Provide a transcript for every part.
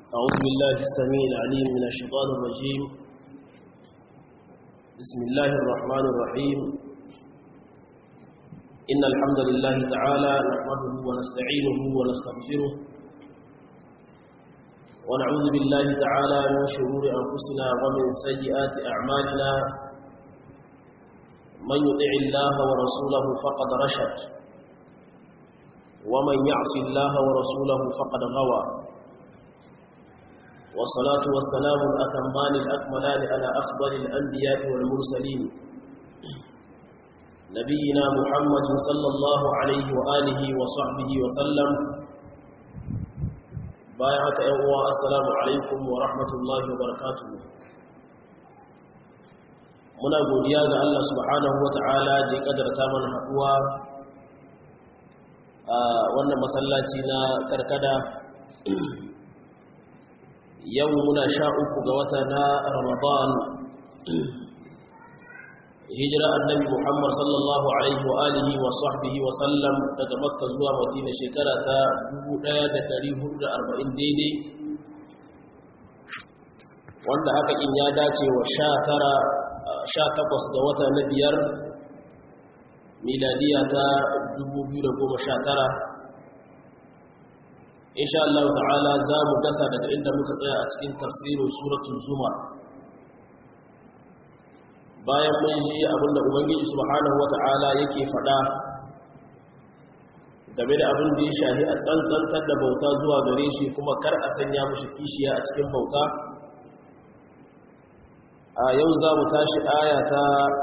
أعوذ بالله السميع العليم من الشيطان الرجيم بسم الله الرحمن الرحيم إن الحمد لله تعالى نحمده ونستعينه ونستغفره ونعوذ بالله تعالى من شرور أنفسنا ومن سيئات أعمالنا من يطع الله ورسوله فقد رشد ومن يعص الله ورسوله فقد غوى والصلاة والسلام الأتمان الأكملان على أفضل الأنبياء والمرسلين نبينا محمد صلى الله عليه وآله وصحبه وسلم بايعك أيها السلام عليكم ورحمة الله وبركاته muna godiya ga Allah subhanahu wata'ala da ya kadarta mana haɗuwa a wannan masallaci na karkada yau muna sha uku ga wata na ramadan hijira annabi muhammad sallallahu alaihi wa alihi wa sahbihi wa sallam daga makka zuwa madina shekara ta 1440 daidai wanda haka in ya dace wa sha takwas ga wata na biyar miladiya ta 2019 insha Allah ta'ala za mu gasa daga inda muka tsaya a cikin tafsirin suratul zumar bayan mun ji abinda ubangiji subhanahu wata'ala yake faɗa game da abin da ya shahi a tsantsantar da bauta zuwa gare shi kuma kar a sanya mushi kishiya a cikin bauta a yau za mu tashi aya ta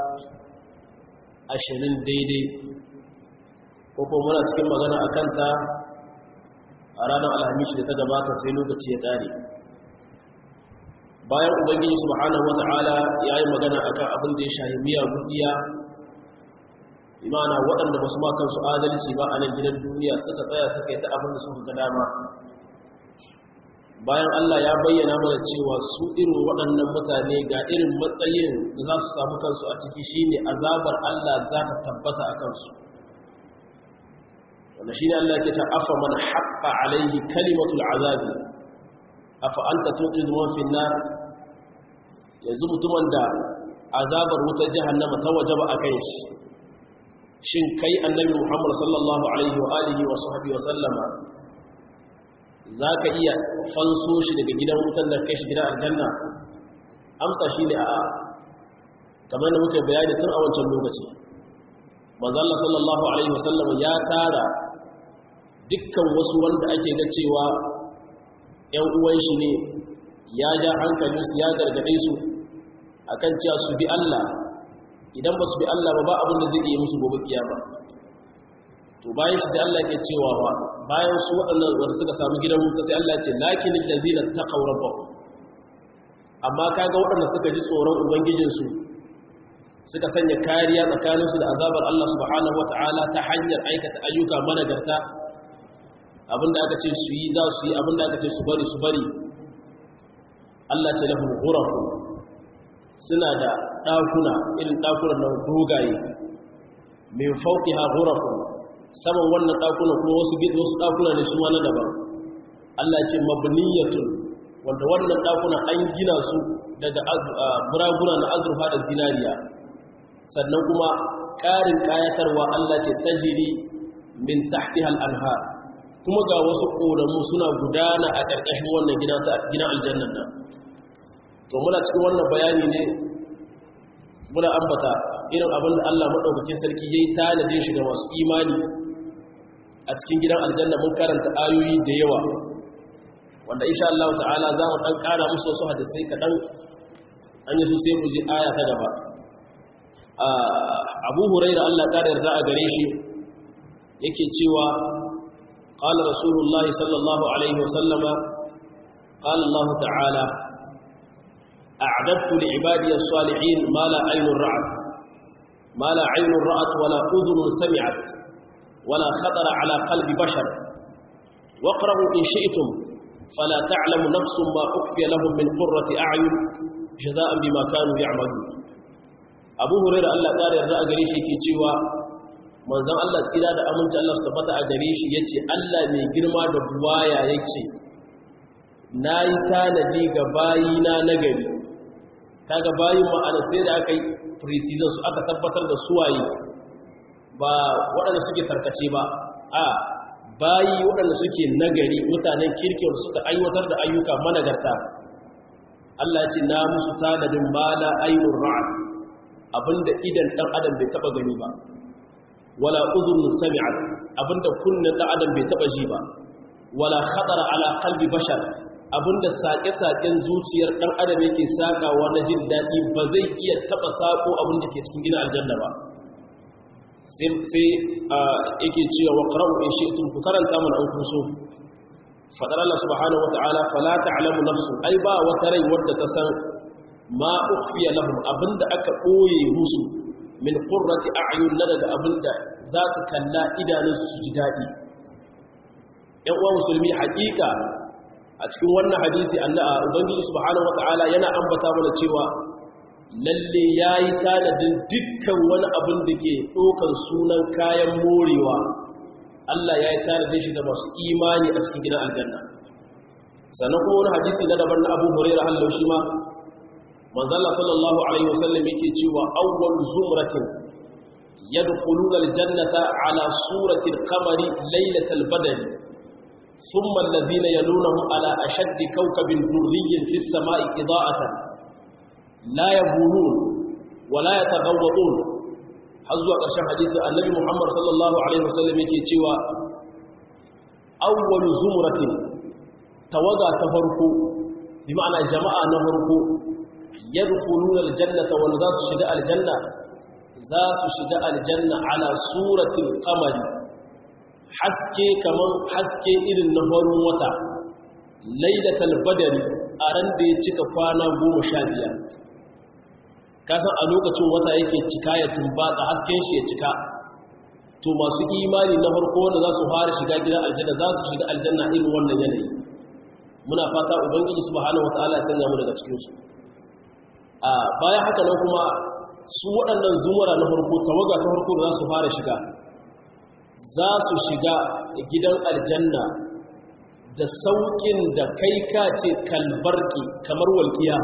ashirin daidai ko kuma muna cikin magana a kanta a ranar alhamis da ta gabata sai lokaci ya ƙare bayan ubangiji subhanahu wata'ala ya yi magana a kan abin da ya shahi miya gudiya imana waɗanda ba su ma kansu adalci ba a nan gidan duniya suka tsaya suka yi ta abin da suka ga dama bayan allah ya bayyana mana cewa su irin waɗannan mutane ga irin matsayin da za su samu kansu a ciki shine azabar allah za ta tabbata a kansu wanda shi ne Allah ke ta afa man haƙa alaihi kalimatul azabi afa an ta tuƙi zuwan finnar yanzu mutumin da azabar wutar jihannama ta waje ba a kan shi shin kai annabi muhammad sallallahu alaihi wa alihi wa sahabi wa sallama za ka iya fanso shi daga gidan wutar da kai shi gidan aljanna amsa shi ne a'a kamar da muka bayani tun a wancan lokaci manzo Allah sallallahu alaihi wasallam ya tara dukkan wasu wanda ake ga cewa ƴan uwan shi ne ya ja hankalin su ya gargade su akan cewa su bi Allah idan ba su bi Allah ba ba abin da zai yi musu gobe kiyama to bayan shi sai Allah yake cewa ba bayan su waɗannan wanda suka samu gidan wuta sai Allah ya ce lakinil ladina taqaw rabbahum amma kaga waɗanda suka ji tsoron ubangijinsu suka sanya kariya tsakaninsu da azabar Allah subhanahu wata'ala ta hanyar aikata ayyuka managarta abinda aka ce su yi za su yi abinda aka ce su bari su bari Allah ce lahum ghurafu suna da ɗakuna irin ɗakunan nan dogaye min fawqiha ghurafu saman wannan ɗakunan kuma wasu gidi wasu ɗakuna ne su ma na daban Allah ce mabniyatun wanda wannan ɗakuna an gina su daga buraguna na azurfa da zinariya sannan kuma ƙarin ƙayatarwa Allah ce tajiri min tahtihal anhar kuma ga wasu ƙoramu suna gudana a ƙarƙashin wannan gidan aljannan nan to muna cikin wannan bayani ne muna ambata irin abin da Allah maɗaukakin sarki ya yi tanadin shiga masu imani a cikin gidan aljanna mun karanta ayoyi da yawa wanda insha Allah ta'ala za mu ɗan ƙara musu wasu hadisai kaɗan an yi su sai mu ji aya ta gaba abu huraira Allah ta yarda a gare shi yake cewa qala rasulullahi sallallahu alaihi wasallama qala Allah ta'ala a'dadtu li ibadi as-salihin ma la aynun ra'at ma la aynun ra'at wala udhun sami'at wala khatara ala qalbi bashar waqra'u in shi'tum fala ta'lamu nafsun ma ukhfiya lahum min qurrati a'yun jazaa'an bima kanu ya'malun abu hurairu Allah ƙara yarda a gare shi ke cewa manzon Allah tsira da aminci Allah su tabbata a gare shi yace Allah mai girma da buwaya yace nayi tanadi ga bayina nagari kaga bayin ma'ana sai da aka yi precision su aka tabbatar da suwaye ba waɗanda suke tarkace ba a bayi waɗanda suke nagari mutanen kirkin suka aiwatar da ayyuka managarta Allah ya ce na musu tanadin mala ayyur ra'ad abinda idan dan adam bai taba gani ba wala udhun sami'at abinda kunnen dan adam bai taba ji ba wala khatara ala qalbi bashar abinda sake-saken zuciyar dan adam yake sakawa na jin dadi ba zai iya taba sako abinda ke cikin gidan aljanna ba sai sai yake cewa wa qara'u in shi'tum ku karanta mana an kun so fadar Allah subhanahu wata'ala fala ta'lamu nafsu ai ba wata rai wadda ta san ma ukhfiya lahum abinda aka boye musu min qurrati a'yun na daga abinda za su kalla idanun su ji dadi yan uwa musulmi hakika a cikin wannan hadisi Allah ubangiji subhanahu wata'ala yana ambata mana cewa lalle yayi tanadin dukkan wani abin da ke dokan sunan kayan morewa Allah ya yi tanadin shi da masu imani a cikin gidan aljanna sannan kuma wani hadisi na daban na Abu Hurairah hallau shi ma manzala sallallahu alaihi wasallam yake cewa awwal zumratin yadkhuluna aljannata ala surati alqamari laylatal badr thumma alladhina yalunhum ala ashaddi kawkabin durriyyin fis samai ida'atan la yabulun wa la yataghawwadun har zuwa ƙarshen hadisi annabi muhammad sallallahu alaihi wasallam yake cewa awwalu zumratin tawaga ta farko bi ma'ana jama'a na farko yadkhuluna aljannata wa za su shiga aljanna za su shiga aljanna ala suratil qamari haske kaman haske irin na farin wata lailatul badri a ran da ya cika kwana 15 kasan a lokacin wata yake cika ya tumbatsa hasken shi ya cika to masu imani na farko wanda za su fara shiga gidan aljanna za su shiga aljanna irin wannan yanayi muna fata ubangiji subhanahu wataala ya sanya mu daga cikin su a bayan haka nan kuma su waɗannan zumara na farko tawaga ta farko za su fara shiga za su shiga gidan aljanna da saukin da kai ka ce kalbarki kamar walƙiya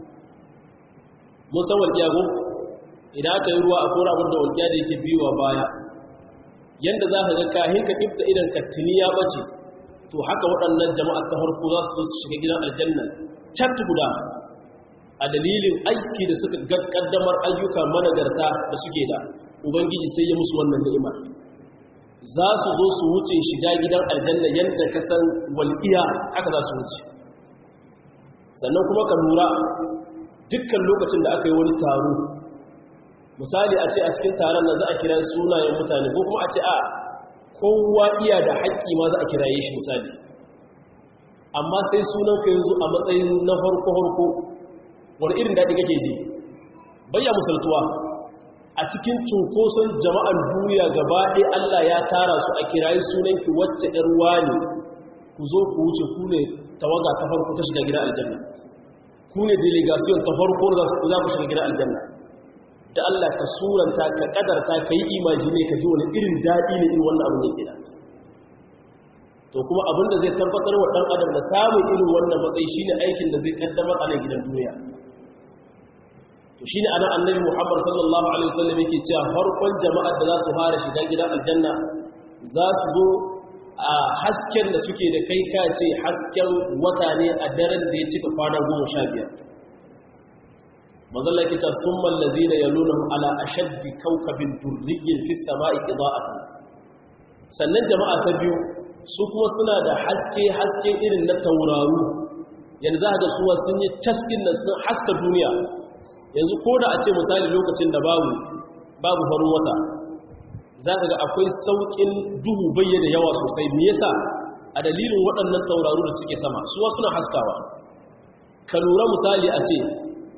mun san walƙiya ko idan aka yi ruwa a kora abin da walƙiya da yake biyuwa baya yanda za ka ga kahin ka kifta idan ka tuni ya bace to haka waɗannan jama'a ta farko za su su shiga gidan aljanna cat guda a dalilin aiki da suka kaddamar ayyuka managarta da suke da ubangiji sai ya musu wannan ni'imar za su zo su wuce shiga gidan aljanna yadda ka san walƙiya haka za su wuce sannan kuma ka lura dukkan lokacin da aka yi wani taro misali a ce a cikin taron nan za a kira sunayen mutane ko kuma a ce a kowa iya da haƙƙi ma za a kiraye shi misali amma sai sunan ka yanzu a matsayin na farko-farko wani irin daɗi kake ji bayya musaltuwa a cikin cunkoson jama'ar duniya gaba ɗaya Allah ya tara su a kirayi sunanki wacce ‘yar wani ku zo ku wuce ku ne tawaga ta farko ta shiga gidan aljanna ku ne delegation ta farko za ku shiga gidan aljanna da Allah ka suranta ka kadarta ka yi imajine ka ji wani irin daɗi ne irin wannan abin yake da to kuma abin da zai tabbatar wa ɗan adam da samun irin wannan matsayi shine aikin da zai kaddamar a nan gidan duniya to shine anan annabi Muhammad sallallahu alaihi wasallam yake cewa farkon jama'ar da za su fara shiga gidan aljanna za su zo a hasken da suke da kai ka ce hasken wata ne a daren da ya cika kwana goma sha biyar mazalla yake cewa sun mallazi na yalunan ala ashaddi kaukabin durrigin fi sama'i ida'atan sannan jama'a ta biyu su kuma suna da haske haske irin na tauraru yanzu za ga suwa sun yi caskin nan sun haska duniya yanzu ko da a ce misali lokacin da babu babu farin wata za ka ga akwai sauƙin duhu bayyana yawa sosai me yasa a dalilin waɗannan tauraru da suke sama suwa suna haskawa ka lura misali a ce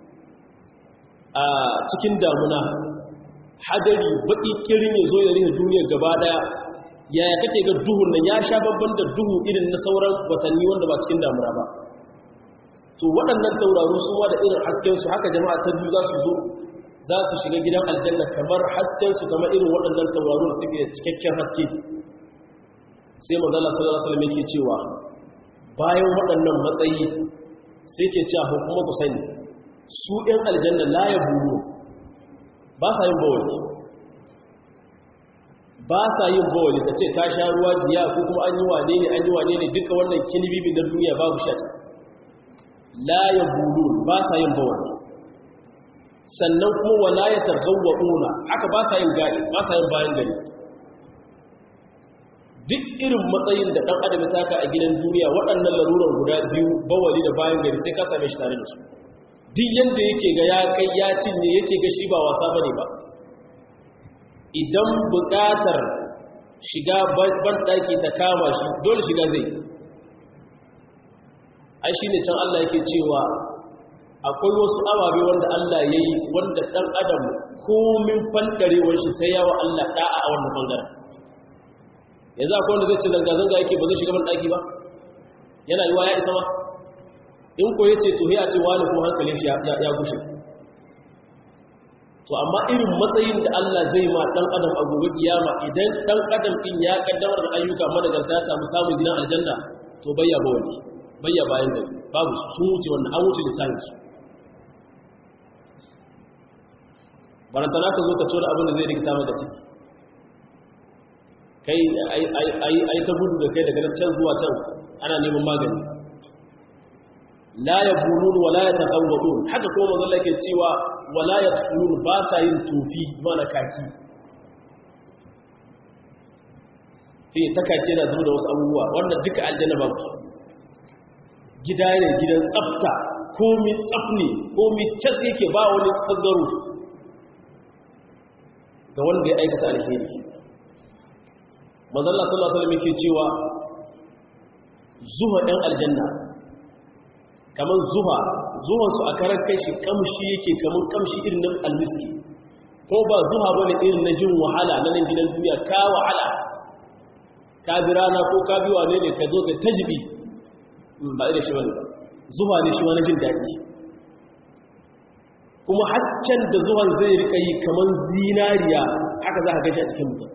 a cikin damuna hadari baƙi kirin ya zo ya rina duniyar gaba ɗaya yaya kake ga duhun nan ya sha babban da duhu irin na sauran watanni wanda ba cikin damuna ba to waɗannan tauraru sun da irin haskensu haka jama'a ta biyu za su zo za su shiga gidan aljanna kamar haskensu kama irin waɗannan tauraru da suke cikakken haske sai manzala sallallahu alaihi wasallam yake cewa bayan waɗannan matsayi sai ke cewa kuma ku sani su ɗin aljanna la ya buru ba sa yin bawali ba sa yin bawali ka ce ka sha ruwa jiya ko kuma an yi wane ne an yi wane ne duka wannan kinibibi na duniya babu shi la ya buru ba sa yin bawali sannan kuma wala ya targawa una haka ba sa yin gari ba sa yin bayan gari duk irin matsayin da ɗan adam ya taka a gidan duniya waɗannan larurar guda biyu bawali da bayan gari sai ka same shi tare da su duk yadda yake ga ya kai ya cinye yake ga shi ba wasa bane ba idan buƙatar shiga banɗaki ta kama shi dole shiga zai ai shi ne can Allah yake cewa akwai wasu ababe wanda Allah ya yi wanda ɗan adam komin fanɗarewar shi sai yawa Allah ɗa'a a wannan ɓangaren yanzu akwai wanda zai ce zanga-zanga yake ba zai shiga banɗaki ba yana yi wa ya isa ma in ko ya ce to ya ce wani kuma hankalin shi ya gushe to amma irin matsayin da Allah zai ma dan adam a gobe kiyama idan dan adam din ya kaddamar da ayyuka madagarta ya samu samun gidan aljanna to bayya ba wani bayya bayan gari babu sun wuce wannan an wuce lisanin su barantana ka zo ka tura abin da zai rikita maka ciki kai ai ta gudu da kai daga can zuwa can ana neman magani la ya bulun wala ya taƙawwaɗun haka kuma mazalla ke cewa wala ya tulun ba sa yin tufi mana kaki sai ta kaki yana zuwa da wasu abubuwa wanda duka aljanna ba ku gida ne gidan tsafta komi tsafni komi cas yake ba wani tasgaro ga wanda ya aikata alheri mazalla sallallahu alaihi wasallam yake cewa zuwa ɗan aljanna kamar zuwa zuwansu a karar kai shi kamshi yake kamar kamshi irin na almiski ko ba zuwa bane irin na jin wahala na nan gidan duniya ka wahala ka bi rana ko ka bi wane ne ka zo ka tajibi ba irin shi bane zuwa ne shi wani jin daɗi kuma haccan da zuwan zai rika yi kamar zinariya haka za ka gashi a cikin mutum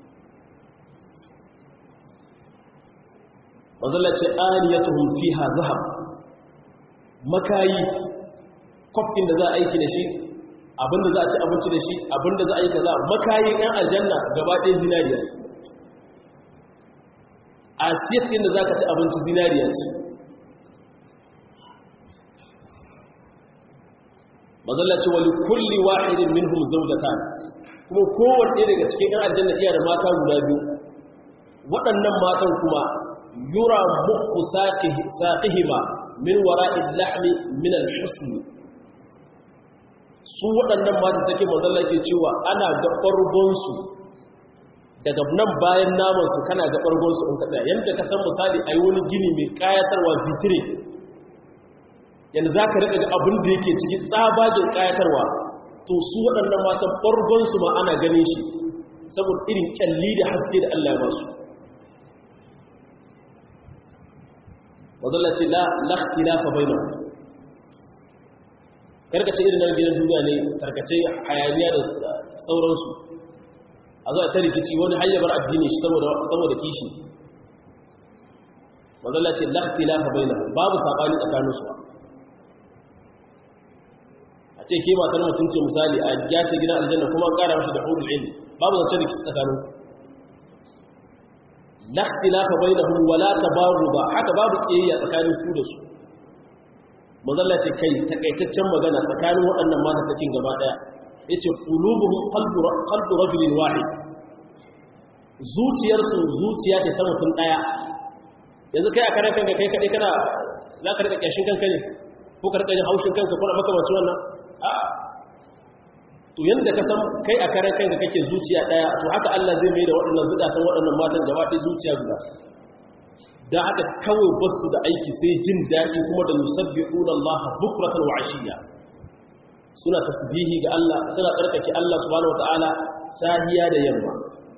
manzala ce aniyatuhum fiha zahab makayi kwafin da za a aiki da shi abinda za a ci abinci da shi abinda za a yi kaza makayin yan aljanna gaba ɗaya zinariya a siyat ɗin da za ka ci abinci zinariya ce mazalla ce wali kulli wahidin minhum zawjatan kuma kowanne daga cikin yan aljanna iya da mata guda biyu waɗannan matan kuma yura muku saqihima min wara'il lahmi min al-husn su waɗannan mata take mazalla ke cewa ana ga ɓargonsu daga nan bayan namansu kana ga ɓargonsu in kaɗa yadda ka san misali a yi wani gini mai ƙayatarwa vitire yanzu za ka riƙa ga abin da yake ciki tsabagin ƙayatarwa to su waɗannan matan ɓargonsu ma ana ganin shi saboda irin ƙyalli da haske da Allah ya ba su mazalla ce la lakhtilafa bainahum karkace irin nan gidan duniya ne tarkace hayaniya da sauransu a zo a ta rikici wani hayyabar addini shi saboda kishi mazalla ce lakhtilafa bainahum babu sabani tsakanin su a ce ke matar mutum ce misali a gyata gidan aljanna kuma an kara mashi da hurul ilmi babu zance rikici tsakanin la ikhtilafa bainahum wala tabaghudha haka babu kiyayya tsakanin su da su mazalla ce kai takaitaccen magana tsakanin waɗannan mata takin gaba daya yace qulubuhum qalbu qalbu rajulin wahid zuciyar su zuciya ce ta mutum daya yanzu kai a kare kanka kai kadai kana za ka rika kyashin kanka ne ko ka rika jin haushin kanka ko makamancin wannan a to yanda ka san kai a karen kanka kake zuciya daya to haka Allah zai mai da waɗannan zukatan waɗannan matan gaba ɗaya zuciya guda dan haka kawai basu da aiki sai jin daɗi kuma da yusabbihuna Allah bukratan wa ashiya suna tasbihi ga Allah suna tsarkake Allah subhanahu wataala sahiya da yamma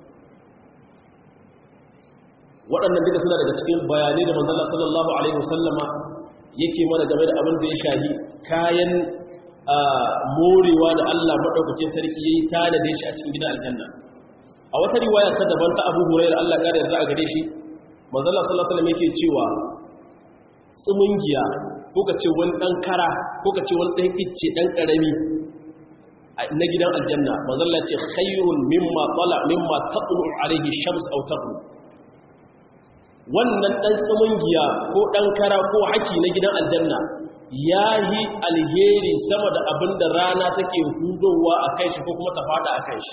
waɗannan duka suna daga cikin bayanai da manzon sallallahu alaihi wasallama yake mana game da abin da ya shahi kayan morewa da Allah maɗaukakin sarki ya yi tanade shi a cikin gidan aljanna a wata riwaya ta daban ta abu hurairar Allah ƙara yarda a gare shi manzala sallallahu alaihi yake cewa tsumungiya ko ka ce wani ɗan kara ko ka ce wani ɗan icce ɗan ƙarami na gidan aljanna mazalla ce khairun mimma tsala mimma taɓulu alaihi shams au taɓu wannan ɗan tsumungiya ko ɗan kara ko haki na gidan aljanna ya yi alheri sama da abin da rana take hudowa a kai shi ko kuma ta fada a kai shi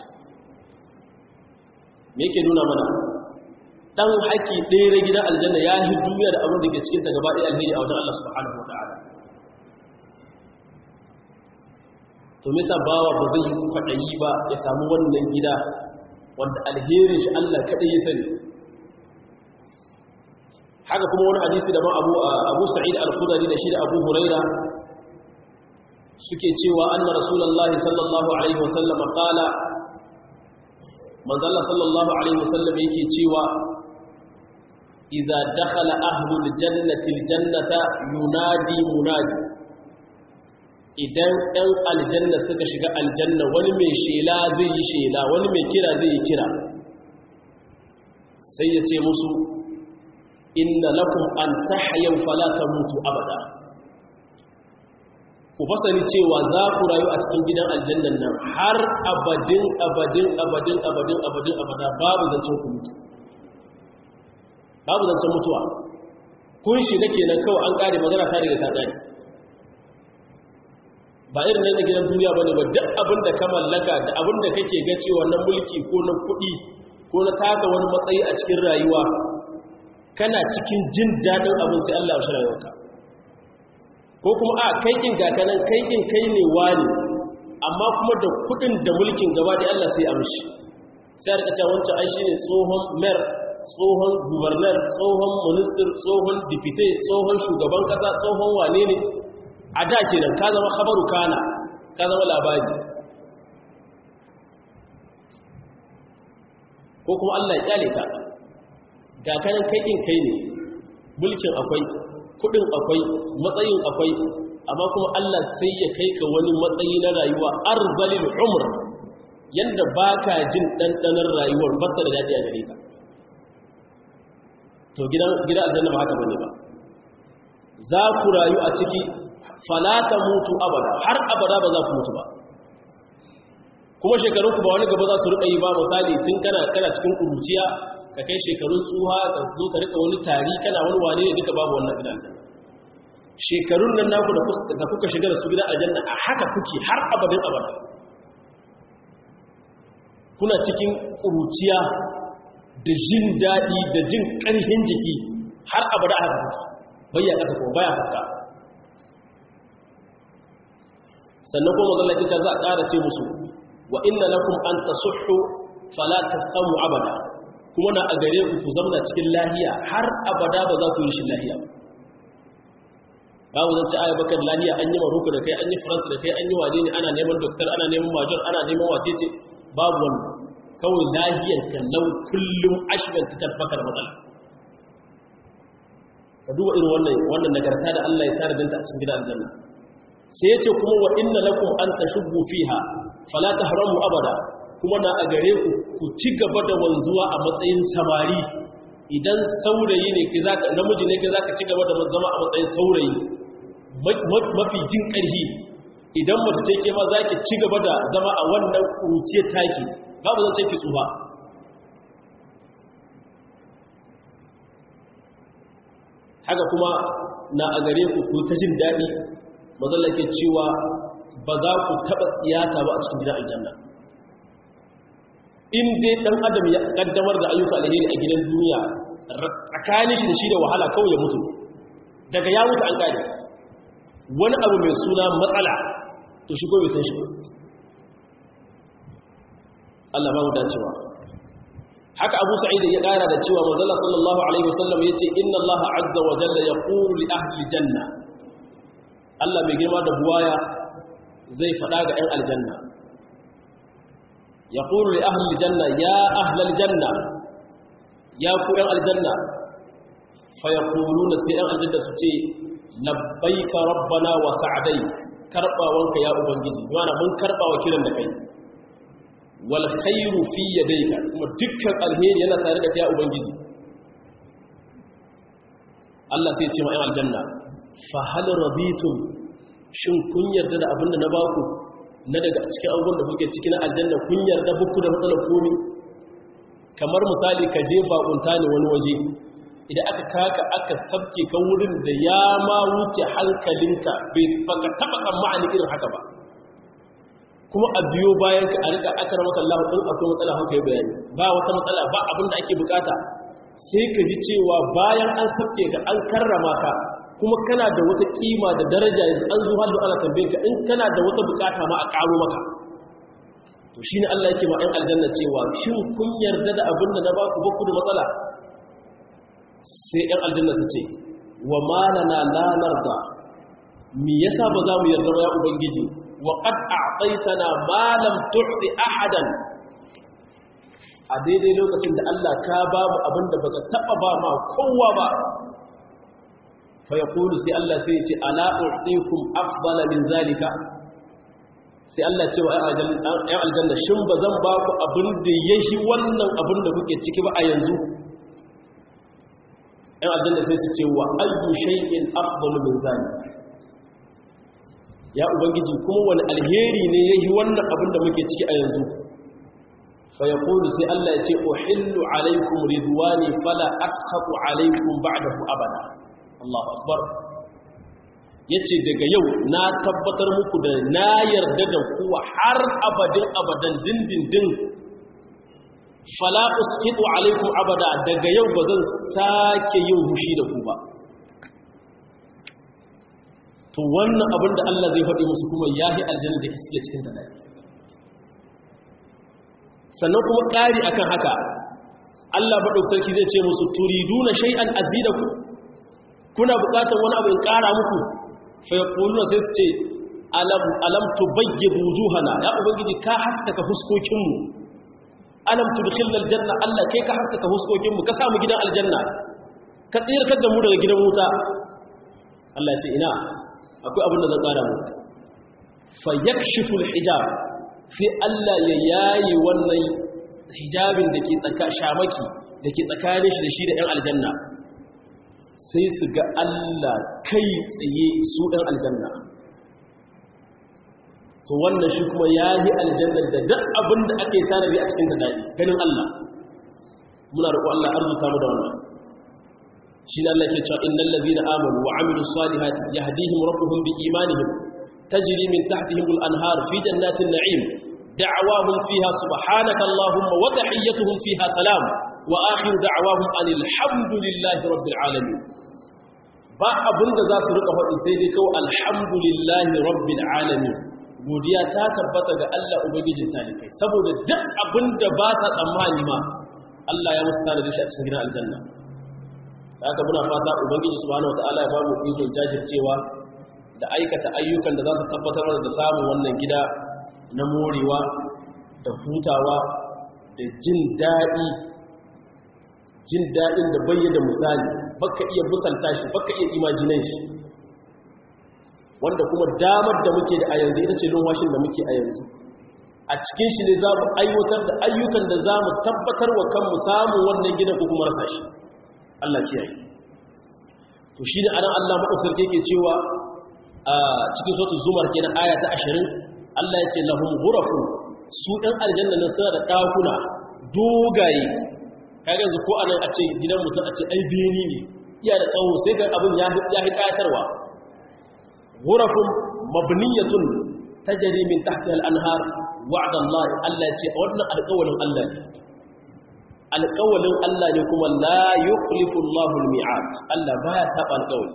me yake nuna mana dan haƙi ɗaya na gidan aljanna ya yi duniya da abin da ke cikinta gaba ɗaya alheri a wajen Allah subhanahu wa ta'ala to me yasa bawa ba zai yi kwaɗayi ba ya samu wannan gida wanda alherin shi Allah kaɗai ya sani haka kuma wani hadisi da ma abu abu sa'id al-khudri da shi da abu huraira suke cewa anna rasulullahi sallallahu alaihi wasallam qala manzalla sallallahu alaihi wasallam yake cewa idza dakhala ahlul jannati aljannata yunadi munadi idan ɗan aljanna suka shiga aljanna wani mai shela zai yi shela wani mai kira zai yi kira sai ya ce musu inna lakum an tahyaw fala tamutu abada ku fasani cewa za ku rayu a cikin gidan aljannan nan har abadin abadin abadin abadin abadin abada babu zancen ku mutu babu zancen mutuwa kun shiga kenan kawai an kare magana ta daga ta tsari ba irin nan da gidan duniya bane ba duk abin da ka mallaka da abin da kake ga cewa na mulki ko na kuɗi ko na taka wani matsayi a cikin rayuwa kana cikin jin daɗin abin sai Allah ya shi rayuwarka ko kuma a kaikin gakanan kaikin kai ne wani amma kuma da kudin da mulkin gaba da Allah sai amshi sai a rikace wancan ai shine tsohon mayor tsohon governor tsohon minister tsohon deputy tsohon shugaban kasa tsohon wane ne a da kenan ka zama khabaru kana ka zama labari ko kuma Allah ya kyale ka gakanan kaikin kai ne mulkin akwai kudin akwai matsayin akwai amma kuma Allah sai ya kai ka wani matsayi na rayuwa arzalil umr yanda baka jin dandanar rayuwar bata da dadi a gare ka to gidan gidan aljanna ba haka bane ba za ku rayu a ciki falata mutu abada har abada ba za ku mutu ba kuma shekarun ku ba wani gaba za su rika yi ba misali tun kana kana cikin kuruciya ka kai shekarun tsuha ka zo ka rika wani tari kana wani wane ne duka babu wannan gidan aljanna shekarun nan naku da kuka shiga da su gidan aljanna a haka kuke har abadin abada kuna cikin ƙuruciya da jin daɗi da jin ƙarfin jiki har abada a haka kuke bayya ƙasa ko baya haka sannan kuma mazalla ke za a ƙara ce musu wa inna lakum an tasухhu fala tasamu abada kuma na a gare ku ku zamna cikin lahiya har abada ba za ku yi shi lahiya ba babu zan ci aya bakar lahiya an yi maroko da kai an yi faransa da kai an yi wane ne ana neman doktor ana neman major ana neman wace ce babu wani kawai lahiyar kallau kullum ashirin ta tabbakar matsala ka duba irin wannan wannan nagarta da Allah ya tare dinta a cikin gidan aljanna sai ya ce kuma wa inna lakum an tashubbu fiha fala tahramu abada kuma na a gare ku ku ci gaba da wanzuwa a matsayin samari idan saurayi ne ke zaka namiji ne ke zaka ci gaba da zama a matsayin saurayi mafi jin ƙarfi idan mace ce ke ma zaki ci gaba da zama a wannan kuruciyar taki babu zan ce ki tsufa haka kuma na a gare ku ku ta jin daɗi mazalla ke cewa ba za ku taɓa tsiyata ba a cikin gidan aljanna in dai ɗan adam ya ƙaddamar da ayyuka alheri a gidan duniya tsakanin shi da shi da wahala kawai ya mutu daga ya mutu an ƙari wani abu mai suna matsala to shi ko bai san shi ba Allah ba mu dacewa haka Abu Sa'id ya ƙara da cewa manzala sallallahu alaihi wasallam yace inna Allah azza wa jalla yaqulu li ahli janna Allah mai girma da buwaya zai faɗa ga 'yan aljanna ya ƙuru da ahli janna ya ahlal janna ya ku 'yan aljanna fa ya ƙuru na sai 'yan aljanna su ce labbai ka rabbana wa sa'adai karɓawanka ya ubangiji yana mun karɓa wa kiran da kai wal khairu fi yadayka kuma dukkan alheri yana tare da kai ya ubangiji Allah sai ce ma ‘yan aljanna fa hal rabitum shin kun yarda da abin da na baku na daga cikin abubuwan da kuke ciki na aljanna kun yarda buku da matsalar komi kamar misali ka je bakunta ne wani waje idan aka kaka aka sabke ka wurin da ya ma wuce hankalinka bai baka taba tsammani irin haka ba kuma a biyo bayan ka a rika aka ramaka Allah din akwai matsala haka yi bayani ba wata matsala ba abin da ake bukata sai ka ji cewa bayan an sabke ka an karrama ka kuma kana da wata kima da daraja yanzu an zo hallu ana tambaye ka in kana da wata bukata ma a karo maka to shine Allah yake ma ɗan aljanna cewa shin kun yarda da abin da na ba ku baku da matsala sai ɗan aljanna su ce wa malana la narda me yasa ba za mu yarda ba ya ubangiji wa qad a'taytana ma lam tu'ti ahadan a daidai lokacin da Allah ka ba mu abin da baka taba ba ma kowa ba fa yaqulu sai Allah sai ya ce ala u'tikum afdala min zalika sai Allah ce wa ‘yan aljanna shin ba zan ba ku abin da ya shi wannan abin da kuke ciki ba a yanzu ‘yan aljanna sai su ce wa ayyu shay'in afdalu min zalik ya ubangiji kuma wani alheri ne ya yi wannan abin da muke ciki a yanzu fa yaqulu sai Allah ya ce uhillu alaikum ridwani fala askhatu alaikum ba'dahu abada Allahu akbar ya ce daga yau na tabbatar muku da na yarda da kuwa har abadin abadan dindindin falakus kiɗu alaikum abada daga yau ba zan sake yin hushi da ku ba to wannan abin da Allah zai faɗi musu kuma ya yi aljanna da suke cikin ta sannan kuma ƙari akan haka Allah baɗauk sarki zai ce musu turiduna shay'an azidaku kuna buƙatar wani abu in ƙara muku fayaquluna sai su ce alam alam tubayyib wujuhana ya ubangiji ka haskaka fuskokin mu alam tudkhilna aljanna Allah kai ka haskaka fuskokin mu ka sa mu gidan aljanna ka tsirkar da mu daga gidan wuta Allah ya ce ina akwai abin da zan kara mu fayakshifu alhijab sai Allah ya yayi wannan hijabin da ke tsaka shamaki da ke tsakanin shi da shi da ɗan aljanna sai su ga Allah kai tsaye su ɗan aljanna to wannan shi kuma ya yi aljanna da duk abin da ake tanadi a cikin daɗi ganin Allah muna roƙo Allah arzuta mu da wannan shi da Allah ke cewa innal ladhina amanu wa amilus salihati yahdihim rabbuhum bi imanihim tajri min tahtihim al anhar fi jannatin na'im da'awahum fiha subhanaka allahumma wa tahiyyatuhum fiha salam wa akhiru da'awahum anil hamdulillahi rabbil alamin ba abin da za su rika faɗi sai dai kawai alhamdulillahi rabbil alamin godiya ta tabbata ga Allah ubangijin talikai saboda duk abin da ba sa tsammani ma Allah ya musu tare da shi a cikin gidan aljanna haka muna fata ubangiji subhanahu wataala ya ba mu ikon jajircewa da aikata ayyukan da za su tabbatar da samun wannan gida na morewa da hutawa da jin daɗi jin daɗin da bayyana misali baka iya musanta shi baka iya imajinan shi wanda kuma damar da muke da a yanzu ita ce lumwashin da muke a yanzu a cikin shi ne za mu aiwatar da ayyukan da za mu tabbatar wa kanmu samun wannan gidan ko kuma rasa shi Allah kiyaye to shi ne anan Allah maɗaukar ke cewa a cikin sautin zumar kenan aya ta ashirin Allah ya ce lahum ghurafu su ɗan aljanna nan suna da ɗakuna dogaye kaga yanzu ko anan a ce gidan mutum a ce ai beni ne iya da tsawo sai ga abin ya hi kayatarwa ghurafun mabniyatun tajri min tahtiha al-anhar wa'da Allah Allah ce wannan alƙawalin Allah ne alƙawalin Allah ne kuma la yukhlifu Allahu al-mi'ad Allah baya saba alƙawali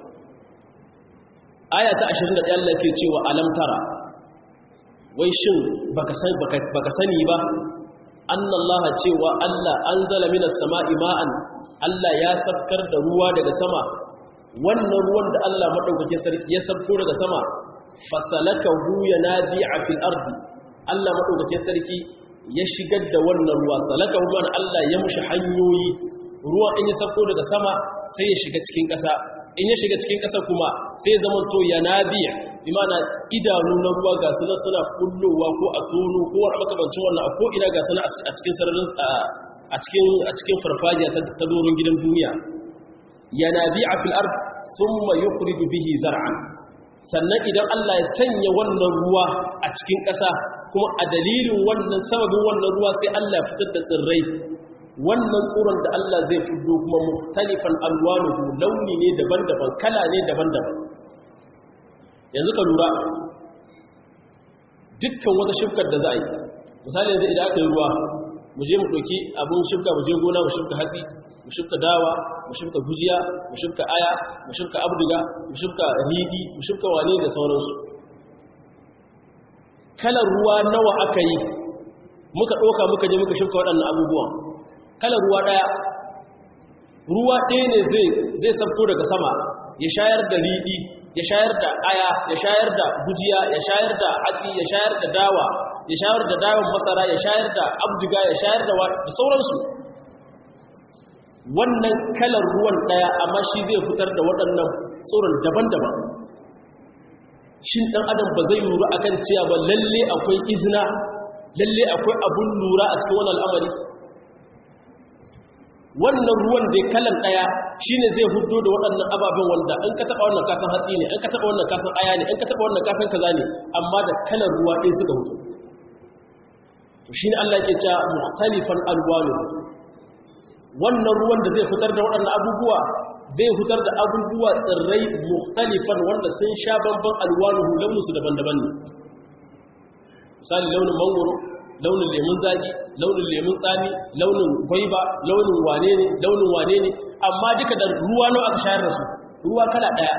aya ta 21 Allah ke cewa alam tara wai shin baka sani baka sani ba annallaha cewa Allah anzala minas sama'i ma'an Allah ya sabkar da ruwa daga sama wannan ruwan da Allah madaukakin sarki ya sabko daga sama fasalakahu yanadi'a fil ardi Allah madaukakin sarki ya shigar da wannan ruwa salakahu man Allah ya mushi hanyoyi ruwa in ya sabko daga sama sai ya shiga cikin ƙasa in ya shiga cikin ƙasa kuma sai zama to yanadi'a imana idanu na ruwa ga suna suna kullowa ko a tono ko wani makamancin wannan ko ina ga suna a cikin sararin a cikin a cikin farfajiya ta doron gidan duniya yanabi'a fil ard thumma yukhriju bihi zar'an sannan idan Allah ya sanya wannan ruwa a cikin ƙasa kuma a dalilin wannan sababin wannan ruwa sai Allah ya fitar da tsirrai wannan tsoron da Allah zai fito kuma mukhtalifan alwanuhu launi ne daban-daban kala ne daban-daban yanzu ka lura dukkan wata shifkar da za a yi misali yanzu idan aka yi ruwa mu je mu ɗauki abin shifka mu je gona mu shifka hatsi mu shifka dawa mu shifka gujiya mu shifka aya mu shifka abduga mu shifka ridi mu shifka wane da sauransu kalar ruwa nawa aka yi muka ɗauka muka je muka shifka waɗannan abubuwan kalar ruwa ɗaya ruwa ɗaya ne zai sabko daga sama ya shayar da ridi ya shayar da aya ya shayar da gujiya ya shayar da hatsi ya shayar da dawa ya shayar da dawon masara ya shayar da abduga ya shayar da sauransu wannan kalar ruwan ɗaya amma shi zai fitar da waɗannan tsoron daban-daban shin ɗan adam ba zai lura akan cewa ba lalle akwai izina lalle akwai abun lura a cikin wannan al'amari wannan ruwan da kalan daya shine zai hudo da waɗannan ababen wanda in ka taba wannan kasan hatsi ne in ka taba wannan kasan aya ne in ka taba wannan kasan kaza ne amma da kalan ruwa ɗaya suka hudo to shine Allah yake cewa mukhtalifan alwanu wannan ruwan da zai fitar da waɗannan abubuwa zai fitar da abubuwa tsirrai mukhtalifan wanda sun sha bamban alwanuhu launusu daban-daban ne misali launin mangoro launin lemun zaki launin lemun tsami launin gwaiba launin wane ne launin wane ne amma duka da ruwa nawa aka shayar da su ruwa kala daya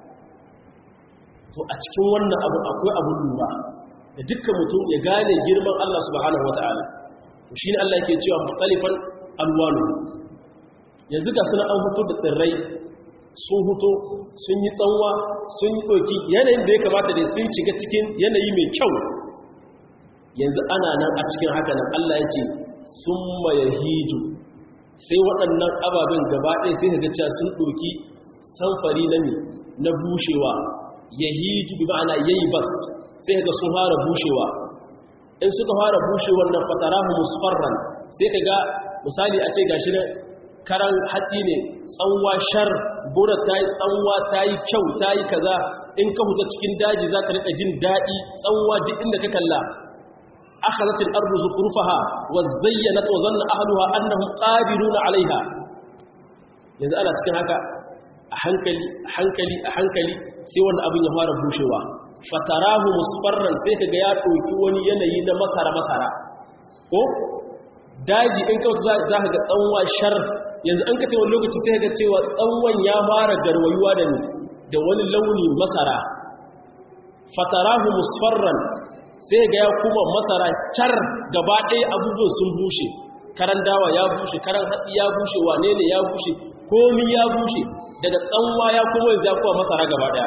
to a cikin wannan abu akwai abun lura da dukkan mutum ya gane girman Allah subhanahu wataala to shine Allah yake cewa mukhtalifan alwanu yanzu ga suna an fito da tsirrai sun huto sun yi tsanwa sun yi ɗoki yanayin da ya kamata da sun shiga cikin yanayi mai kyau yanzu ana nan a cikin haka nan Allah ya ce sun maye hiju sai waɗannan ababen gaba ɗaya sai ga cewa sun ɗoki samfari na na bushewa ya hiju bi ma'ana yayi bas sai ga sun fara bushewa in suka fara bushewar nan fatarahu musfarran sai ka ga misali a ce gashi na karan hatsi ne tsanwa shar gora ta yi tsanwa ta yi kyau ta yi kaza in ka huta cikin daji za ka riƙa jin daɗi tsanwa duk inda ka kalla أخذت الأرض زخرفها وزينت وظن أهلها أنهم قادرون عليها yanzu ana cikin haka a hankali a hankali a hankali sai wanda abin ya fara bushewa fatarahu musfarran sai kaga ya ɗauki wani yanayi na masara masara ko daji in ka za ka ga tsanwa shar yanzu an ka wani lokaci sai ga cewa tsanwan ya fara garwayuwa da ni da wani launi masara fatarahu musfarran sai ga ya kuma masara car gaba ɗaya abubuwan sun bushe karan dawa ya bushe karan hatsi ya bushe wane ne ya bushe komi ya bushe daga tsanwa ya kuma yanzu ya kuma masara gaba ɗaya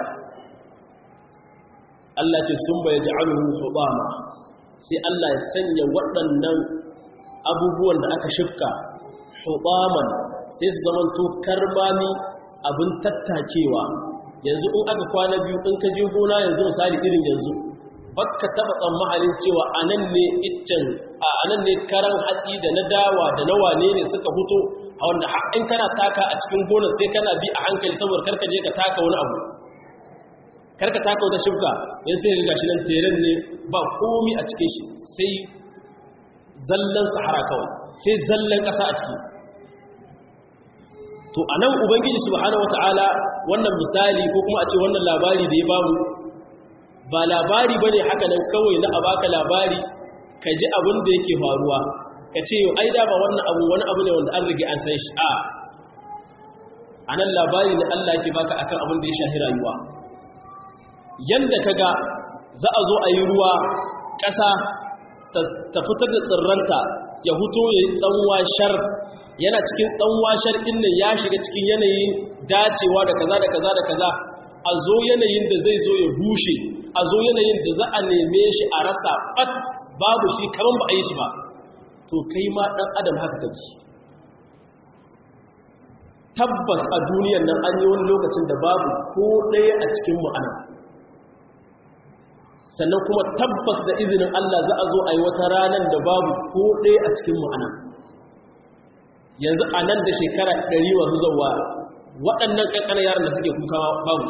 Allah ce sun bai ji aluhu hubama sai Allah ya sanya waɗannan abubuwan da aka shifka hubaman sai su zama to karmami abin tattakewa yanzu in aka kwana biyu in ka je gona yanzu misali irin yanzu bakka taba tsammanin cewa anan ne iccen a anan ne karan hatsi da na dawa da na wane ne suka fito a wanda in kana taka a cikin gonar sai kana bi a hankali saboda karka je ka taka wani abu karka taka wata shifka yan sai ga shi nan teren ne ba komi a cikin shi sai zallan sahara kawai sai zallan ƙasa a ciki to anan ubangiji subhanahu wataala wannan misali ko kuma a ce wannan labari da ya bamu ba labari bane haka nan kawai na abaka labari ka ji abin da yake faruwa ka ce yau ai da ba wannan abu wani abu ne wanda an rige an san shi a anan labari ne Allah yake baka akan abin da ya shahi rayuwa yanda kaga za a zo a yi ruwa ƙasa ta fitar da tsirranta ya huto ya yi tsanwa shar yana cikin tsanwa shar ɗin nan ya shiga cikin yanayin dacewa da kaza da kaza da kaza a zo yanayin da zai zo ya bushe a zo yanayin da za a neme shi a rasa fat babu shi kaman ba a yi shi ba to kai ma ɗan adam haka kake tabbas a duniyar nan an yi wani lokacin da babu ko ɗaya a cikin mu'ana sannan kuma tabbas da izinin Allah za a zo a yi wata ranar da babu ko ɗaya a cikin mu'ana yanzu a nan da shekara ɗari wasu zauwa waɗannan ƙanƙanar yaran da suke kuka babu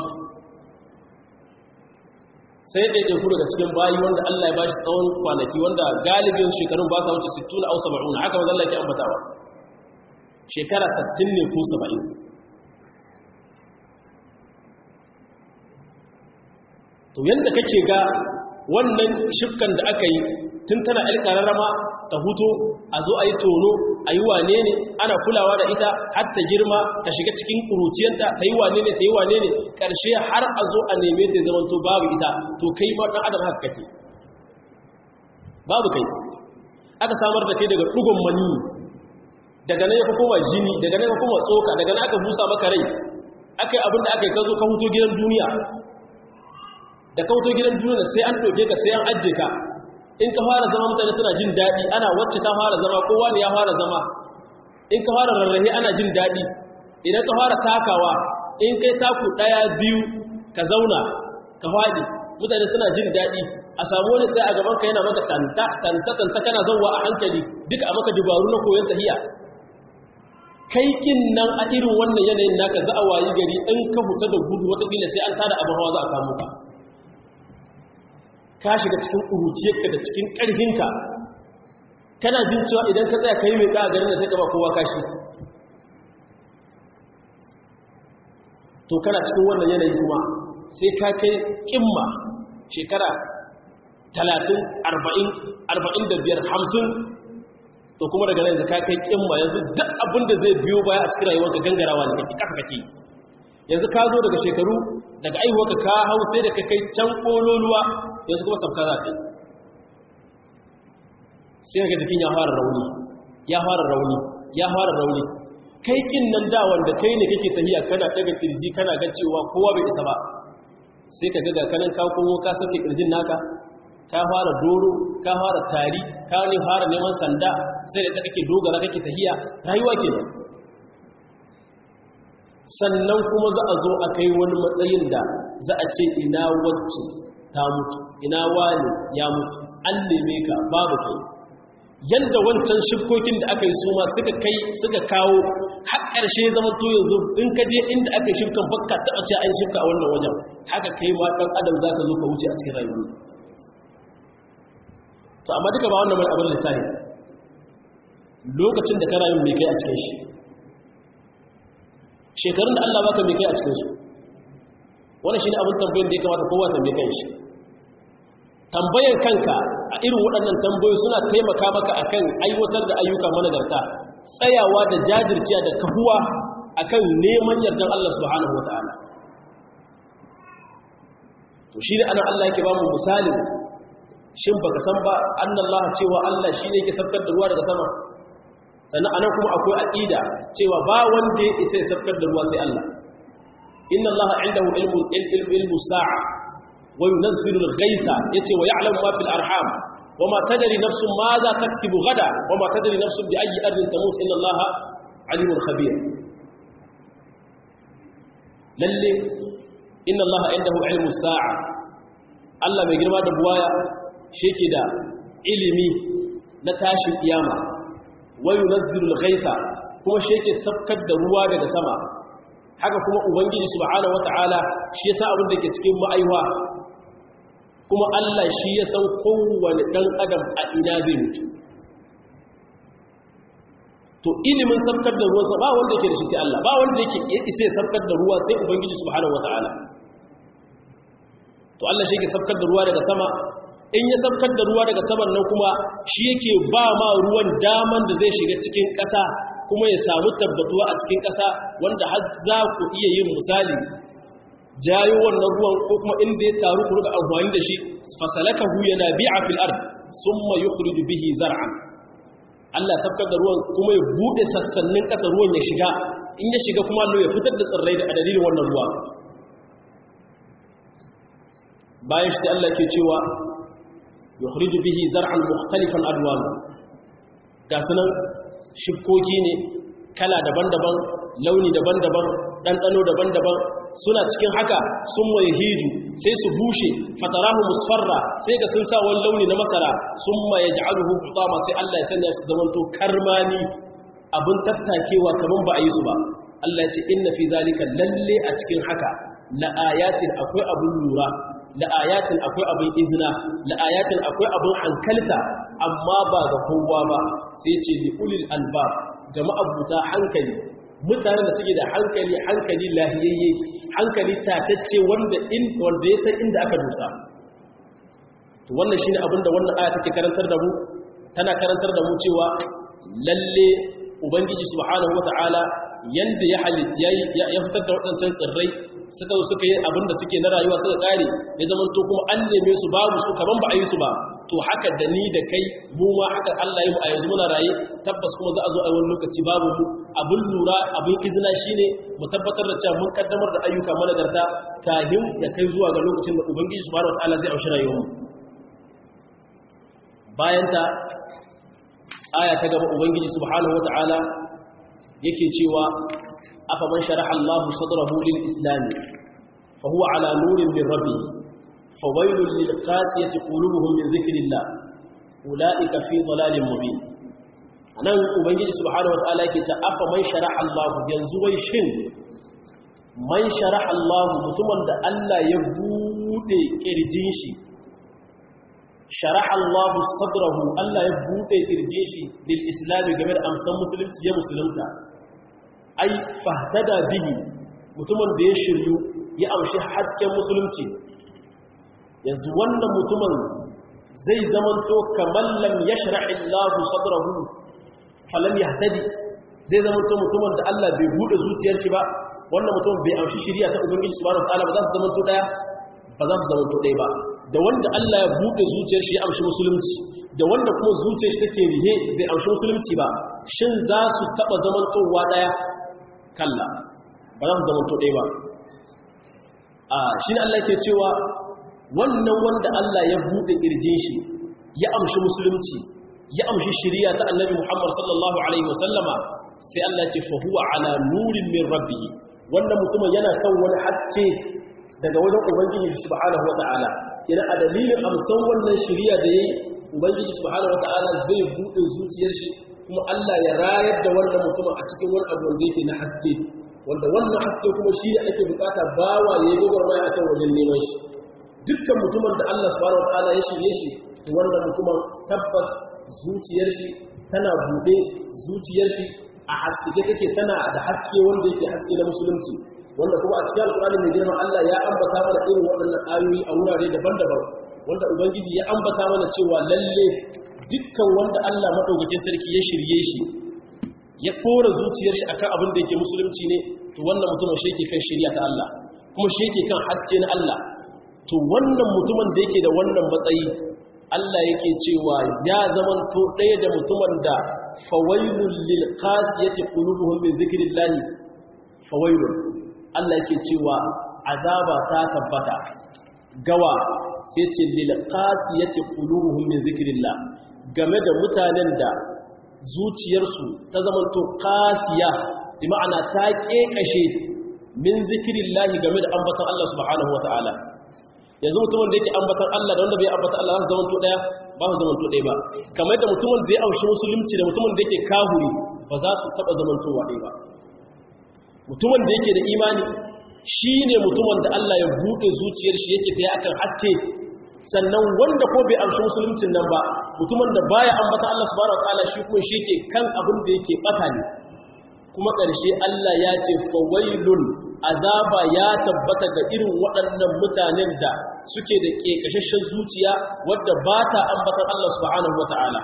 sai ɗaiɗe ku daga cikin bayi wanda Allah ya ba shi tsawon kwanaki wanda galibin shekarun ba sa wuce 60 au 70 haka mazalla ke ambatawa shekara 60 ne ko 70 to yadda kake ga wannan shifkan da aka yi tun tana alƙararrama ta huto a zo a yi tono a yi wane ne ana kulawa da ita har ta girma ta shiga cikin ƙuruciyanta ta yi wane ne ta yi wane ne ƙarshe har a zo a neme ta zama to babu ita to kai ma ɗan adam haka kake babu kai aka samar da kai daga ɗugun mani daga nan ya fi koma jini daga nan ya fi koma tsoka daga nan aka busa maka rai aka yi abin da aka yi ka zo ka huto gidan duniya da kauto gidan duniya sai an ɗauke ka sai an ajiye ka in ka fara zama mutane suna jin daɗi ana wacce ta fara zama kowa ne ya fara zama in ka fara rarrahe ana jin daɗi idan ka fara takawa in kai taku ɗaya biyu ka zauna ka faɗi mutane suna jin daɗi a samu wani tsaye a gaban ka yana maka tanta tanta tanta kana zauwa a hankali duka a maka dubaru na koyon tahiya kai kin nan a irin wannan yanayin naka za a wayi gari in ka fita da gudu watakila sai an tada abin hawa za a samu ka ka shiga cikin ƙuruciyarka da cikin ƙarfinka kana jin cewa idan ka tsaya ka yi mai ƙa a garin da sai ka ba kowa kashi to kana cikin wannan yanayi kuma sai ka kai ƙimma shekara talatin arba'in arba'in da biyar hamsin to kuma daga nan ka kai ƙimma yanzu duk abin da zai biyo baya a cikin rayuwarka gangarawa ne kake ƙasa kake yanzu ka zo daga shekaru daga aihuwarka ka hau sai da ka kai can ƙololuwa yanzu kuma sabka za ta yi sai ga jikin ya fara rauni ya fara rauni ya fara rauni kai kin nan da wanda kai ne kake tahiya kana daga kirji kana ga cewa kowa bai isa ba sai ka ga kanan ka komo ka sake kirjin naka ka fara doro ka fara tari ka ne fara neman sanda sai da kake dogara kake tahiya rayuwa kenan sannan kuma za a zo a kai wani matsayin da za a ce ina wacce ta mutu ina wani ya mutu an neme ka babu kai yadda wancan shifkokin da aka yi su ma suka kai suka kawo har ƙarshe zama to yanzu in ka je inda aka yi shifkan bakka taɓa ce an shifka a wannan wajen haka kai ma ɗan adam za ka zo ka wuce a cikin rayuwa to amma duka ba wannan mai abin lissahi lokacin da ka rayu mai kai a cikin shi shekarun da Allah baka mai kai a cikin su wannan shine abin tambayin da ya kamata kowa tambaye kan shi tambayar kanka a irin waɗannan tambayoyi suna taimaka maka akan aiwatar da ayyuka managarta tsayawa da jajirciya da kahuwa akan neman yardan Allah subhanahu wataala to shi ne ana Allah yake ba mu misali shin baka san ba annallaha cewa Allah shi ne yake sabkar da ruwa daga sama sannan anan kuma akwai aqida cewa ba wanda ya isa ya sabkar da ruwa sai Allah inna allaha indahu ilmu ilmu ilmu sa'a wa yunzilu al-ghaytha yace wa ya'lamu ma fil arham wama tadri nafsun ma za taksibu gada wama tadri nafsun bi ayyi ardin tamut inna allaha alimun khabir lalle inna allaha indahu ilmu sa'a Allah mai girma da buwaya shi ke da ilimi na tashin kiyama wayu nazzilul ghaitha kuma shi yake sabkar da ruwa daga sama haka kuma ubangiji subhanahu wataala shi yasa abin da ke cikin ma'aiwa kuma Allah shi ya san kowane dan adam a ina zai mutu to ilimin sabkar da ruwa ba wanda yake da shi sai Allah ba wanda yake isa ya sabkar da ruwa sai ubangiji subhanahu wataala to Allah shi yake sabkar da ruwa daga sama in ya sabkar da ruwa daga saman nan kuma shi yake ba ma ruwan daman da zai shiga cikin ƙasa kuma ya samu tabbatuwa a cikin ƙasa wanda har za ku iya yin misali jayo wannan ruwan ko kuma inda ya taru ku ruga amfani da shi fasalakahu yana bi'a fil ard summa yukhriju bihi zar'an Allah sabkar da ruwan kuma ya bude sassannin ƙasa ruwan ya shiga in ya shiga kuma Allah ya fitar da tsirrai da dalilin wannan ruwa bayan shi Allah ke cewa yukhriju bihi zar'an mukhtalifan alwan ga sunan shifkoki ne kala daban-daban launi daban-daban ɗanɗano daban-daban suna cikin haka sun waye hiju sai su bushe fatarahu musfarra sai ga sun sa wani launi na masara sun ma ya ja'aluhu hutama sai Allah ya sanya su zamanto karmani abin tattakewa kaman ba a yi su ba Allah ya ce inna fi zalika lalle a cikin haka la ayatin akwai abun lura la ayatin akwai abun izina la ayatin akwai abun hankalta amma ba ga kowa ba sai ce li ulil albab ga ma'abuta hankali mutanen da suke da hankali hankali lahiyayye hankali tatacce wanda in wanda ya san inda aka dosa to wannan shine abin da wannan aya take karantar da mu tana karantar da mu cewa lalle ubangiji subhanahu wataala yanda ya halitta ya fitar da waɗancan tsirrai suka zo suka yi abin da suke na rayuwa suka kare ya zama to kuma an neme su babu su kaman ba a yi su ba to haka da ni da kai mu ma haka Allah ya mu a yanzu muna raye tabbas kuma za a zo a wani lokaci babu mu abin lura abin izina shine mu tabbatar da cewa mun kaddamar da ayyuka managarta kafin ya kai zuwa ga lokacin da ubangiji subhanahu wataala zai aushi rayuwar mu bayan ta aya ta gaba ubangiji subhanahu wataala yake cewa afa man sharaha Allahu sadrahu lil islam fa huwa ala nurin min rabbih fawailul lil qasiyati qulubuhum min dhikrillah ulaika fi dhalalin mubin anan ubangiji subhanahu wataala yake ta afa man sharaha Allahu yanzu wai shin man sharaha Allahu mutumin da Allah ya bude kirjin shi sharaha Allahu sadrahu Allah ya bude kirjin shi lil islam game da amsan musulunci ya musulunta ai fahtada bihi mutumin da ya shiryu ya amshi hasken musulunci yanzu wannan mutumin zai zamanto kamar lam yashra'i Allahu sadrahu falam yahtadi zai zamanto mutumin da Allah bai bude zuciyar shi ba wannan mutumin bai amshi shiriya ta ubangiji subhanahu wataala ba za su zamanto daya ba za su zamanto daya ba da wanda Allah ya bude zuciyar shi ya amshi musulunci da wanda kuma zuciyar shi take rihe bai amshi musulunci ba shin za su taba zamantowa daya kalla ba za su zamanto daya ba a shi ne Allah ke cewa wannan wanda Allah ya bude kirjin shi ya amshi musulunci ya amshi shiriya ta annabi Muhammad sallallahu alaihi wasallama sai Allah ce fa huwa ala nurin min rabbih wannan mutumin yana kan wani haske daga wajen ubangiji subhanahu wataala yana a dalilin amsan wannan shiriya da yayi ubangiji subhanahu wataala zai bude zuciyar shi kuma Allah ya rayar da wannan mutumin a cikin wani abu wanda yake na haske wanda wannan haske kuma shi ne ake bukata bawa ya yi gwagwarmaya akan wajen neman shi dukkan mutumin da Allah subhanahu wataala ya shirye shi to wannan mutumin tabbas zuciyar shi tana bude zuciyar shi a haske take tana da haske wanda yake haske na musulunci wanda kuma a cikin alkurani mai girma Allah ya ambata mana irin waɗannan ayoyi a wurare daban-daban wanda ubangiji ya ambata mana cewa lalle dukkan wanda Allah madaukakin sarki ya shirye shi ya kora zuciyar shi akan abin da yake musulunci ne to wannan mutumin shi yake kan shirya ta Allah kuma shi yake kan haske na Allah to wannan mutumin da yake da wannan matsayi Allah yake cewa ya zaman to ɗaya da mutumin da fawailul lil qasiyati qulubuhum min zikrillah fawailun Allah yake cewa azaba ta tabbata gawa yace lil qasiyati qulubuhum min zikrillah game da mutanen da zuciyarsu ta zamanto qasiya bi ma'ana ta kekashe min zikrillah game da ambaton Allah subhanahu wataala yanzu mutumin da yake ambatan Allah da wanda bai ambatan Allah za su zamanto daya ba su zamanto daya ba kamar da mutumin da ya aushi musulunci da mutumin da yake kahuri ba za su taba zamantowa daya ba mutumin da yake da imani shine mutumin da Allah ya bude zuciyar shi yake tsaye akan haske sannan wanda ko bai amshi musuluncin nan ba mutumin da baya ambatan Allah subhanahu wataala shi kuma shi yake kan abin da yake bata ne kuma ƙarshe Allah ya ce fawailun azaba ya tabbata ga irin waɗannan mutanen da suke da ƙeƙashashen zuciya wadda ba ta ambatan Allah subhanahu wata'ala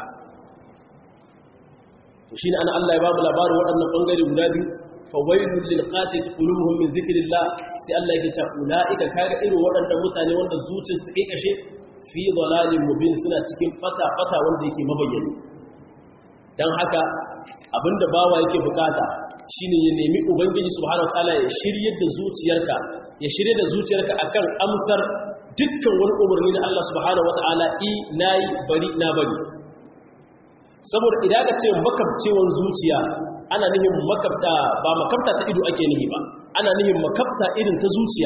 to shine ana Allah ya ba mu labarin waɗannan ɓangare guda biyu fawailun lil qasiyati qulubuhum min zikrillah sai Allah yake ta ulaika kaga irin waɗannan mutane wanda zuciyarsu ta ƙeƙashe fi dalalin mubin suna cikin fata fata wanda yake mabayyani dan haka abinda bawa yake bukata shine ya nemi ubangiji subhanahu wataala ya shiryar da zuciyarka ya shirye da zuciyarka akan amsar dukkan wani umarni da Allah subhanahu wataala i nayi bari na bari saboda idan ka ce makabcewan zuciya ana nihin makabta ba makabta ta ido ake nihi ba ana nihin makabta irin ta zuciya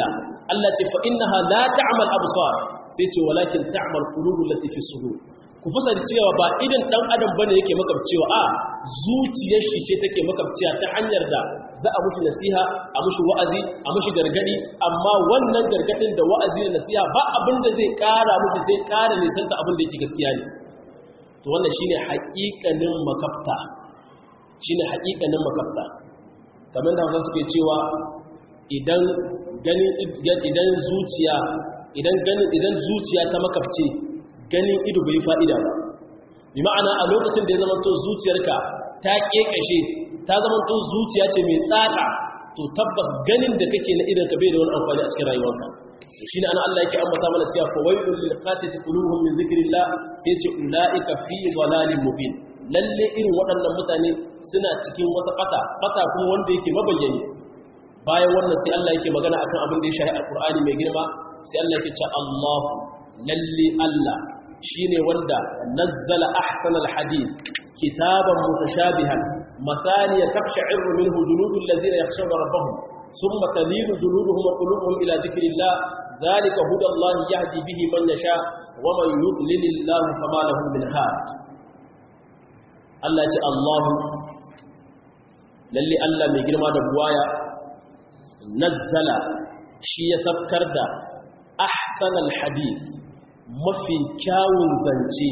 Allah ce fa innaha la ta'mal absar sai ce walakin ta'mal qulubul lati fi sudur ku fasa da cewa ba idan dan adam bane yake makabcewa a zuciyar shi ce take makabciya ta hanyar da za a mushi nasiha a mushi wa'azi a mushi gargadi amma wannan gargadin da wa'azi da nasiha ba abin da zai kara mushi sai kara nisanta abin da yake gaskiya ne to wannan shine haƙiƙanin makafta shine haƙiƙanin makafta kamar da hausa suke cewa idan ganin idan zuciya idan ganin idan zuciya ta makafce ganin ido bai fa'ida ba bi ma'ana a lokacin da ya zama to zuciyarka ta kekashe ta zama to zuciya ce mai tsaka to tabbas ganin da kake na idan ka bai da wani amfani a cikin rayuwarka shi ne ana Allah yake ambata mana cewa fa waylul lil qasati qulubuhum min zikrillah sai ce ulaika fi dhalalin mubin lalle irin waɗannan mutane suna cikin wata fata fata kuma wanda yake mabayyani bayan wannan sai Allah yake magana akan abin da ya shahi alqur'ani mai girma sai Allah yake cewa Allahu lalle Allah shine wanda nazzala ahsanal hadith kitaban mutashabihan mathaniya taqsha'iru minhu juludul ladzina yakhshawna rabbahum thumma talinu juluduhum wa qulubuhum ila dhikrillah dhalika hudallahi yahdi bihi man yasha wa man yudlilillahu fama lahu min had Allah ya ce Allahu lalle Allah mai girma da buwaya nazzala shi ya sabkar da ahsanal hadith mafi kyawun zance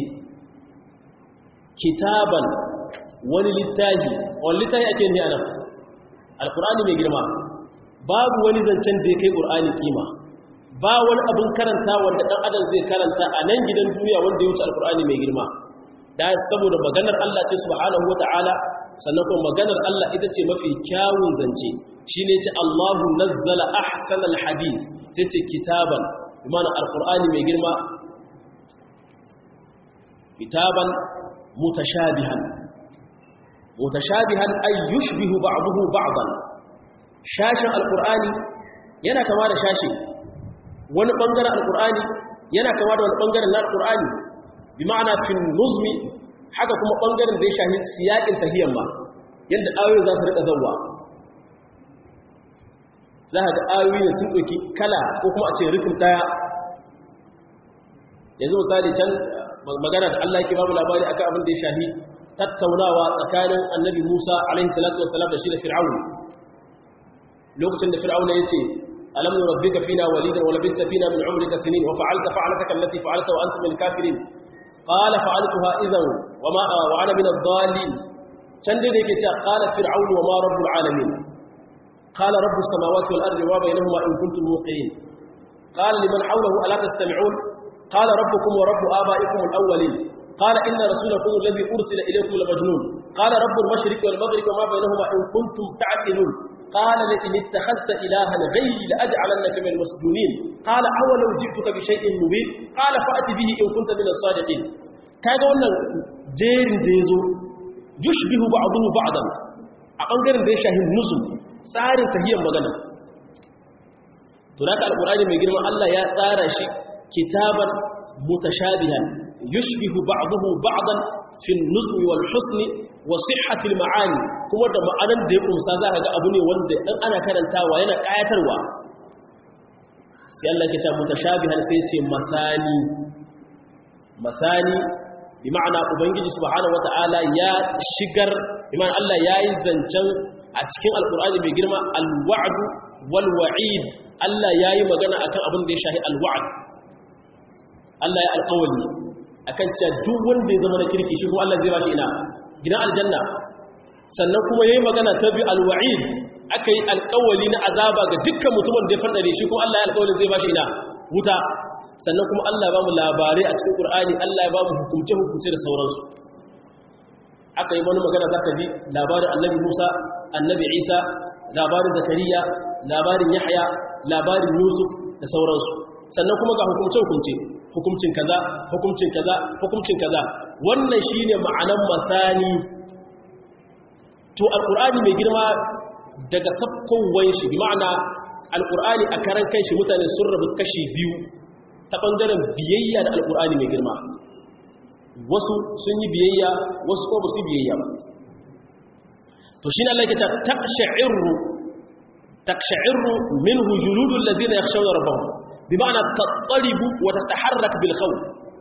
kitaban wani littafi wani littafi ake ne anan alkur'ani mai girma babu wani zancen da ya kai ƙur'ani kima ba wani abin karanta wanda ɗan adam zai karanta a nan gidan duniya wanda ya wuce alkur'ani mai girma da saboda maganar Allah ce subhanahu wata'ala sannan kuma maganar Allah ita ce mafi kyawun zance shine ce Allahu nazzala ahsanal hadith sai ce kitaban imana alkur'ani mai girma kitaban mutashabihan mutashabihan ay yushbihu ba'dahu ba'dan shashin alkur'ani yana kama da shashi wani bangaren alkur'ani yana kama da wani bangaren na alkur'ani bi ma'ana fil nuzmi haka kuma bangaren da ya shahi siyakin tahiyyar ma yadda ayoyi za su rika zawwa za ka ga ayoyi ne sun ɗauki kala ko kuma a ce rufin ɗaya yanzu misali can magana da Allah yake babu labari akan abin da ya shahi tattaunawa tsakanin annabi Musa alaihi salatu wassalam da shi da Fir'aun lokacin da Fir'aun ya ce alam nurabbika fina walidan wa labista fina min umrika sinin wa fa'alta fa'alataka allati fa'alta wa anta min kafirin qala fa'altuha idhan wa ma wa ana min ad-dallin can da yake cewa qala fir'aun wa ma rabbul alamin qala rabbus samawati wal ardi wa bainahuma in kuntum muqinin qala liman hawlahu ala tastami'un قال ربكم ورب آبائكم الأولين قال إن رسولكم الذي أرسل إليكم لمجنون قال رب المشرق والمغرب وما بينهما إن كنتم تعقلون قال لئن اتخذت إلها غيري لأجعلنك من المسجونين قال أولو جئتك بشيء مبين قال فأت به إن كنت من الصادقين kaga wannan jerin da yazo yushbihu ba'dahu ba'dan a bangaren da ya shahi nuzul tsarin tahiyyar magana to da alqur'ani mai girman Allah ya tsara shi كتابا متشابها يشبه بعضه بعضا في النظم والحسن وصحة المعاني كما da ma'anan da ya kumsa za ka ga abu ne wanda in ana karantawa yana kayatarwa sai Allah ke ce mutashabihan sai ce masani masani bi ma'ana ubangiji subhanahu wata'ala ya shigar bi ma'ana Allah yayi zancen a cikin alqur'ani mai girma alwa'd wal wa'id Allah yayi magana akan abin da ya shahi alwa'd Allah ya alƙawali akan cewa duk wanda ya zama na kirki shi kuma Allah zai bashi ina gidan aljanna sannan kuma yayi magana ta bi alwa'id akai alƙawali na azaba ga dukkan mutumin da ya fadare shi kuma Allah ya alƙawalin zai bashi ina wuta sannan kuma Allah ya ba mu labarai a cikin Qur'ani Allah ya ba mu hukunce hukunce da sauransu aka yi wani magana zaka ji labarin Annabi Musa Annabi Isa labarin Zakariya labarin Yahya labarin Yusuf da sauransu sannan kuma ga hukunce hukunce hukuncin kaza hukuncin kaza hukuncin kaza wannan shine ma'anan masani to alqur'ani mai girma daga sabkowar shi bi ma'ana alqur'ani a karan kai shi mutane sun rabu kashi biyu ta bangaren biyayya da alqur'ani mai girma wasu sun yi biyayya wasu ko ba su biyayya ba to shine Allah yake ta taqsha'iru taqsha'irru minhu juludul ladzina yakhshawna rabbahum bima'ana tattaribu wa tataharrak bil khawf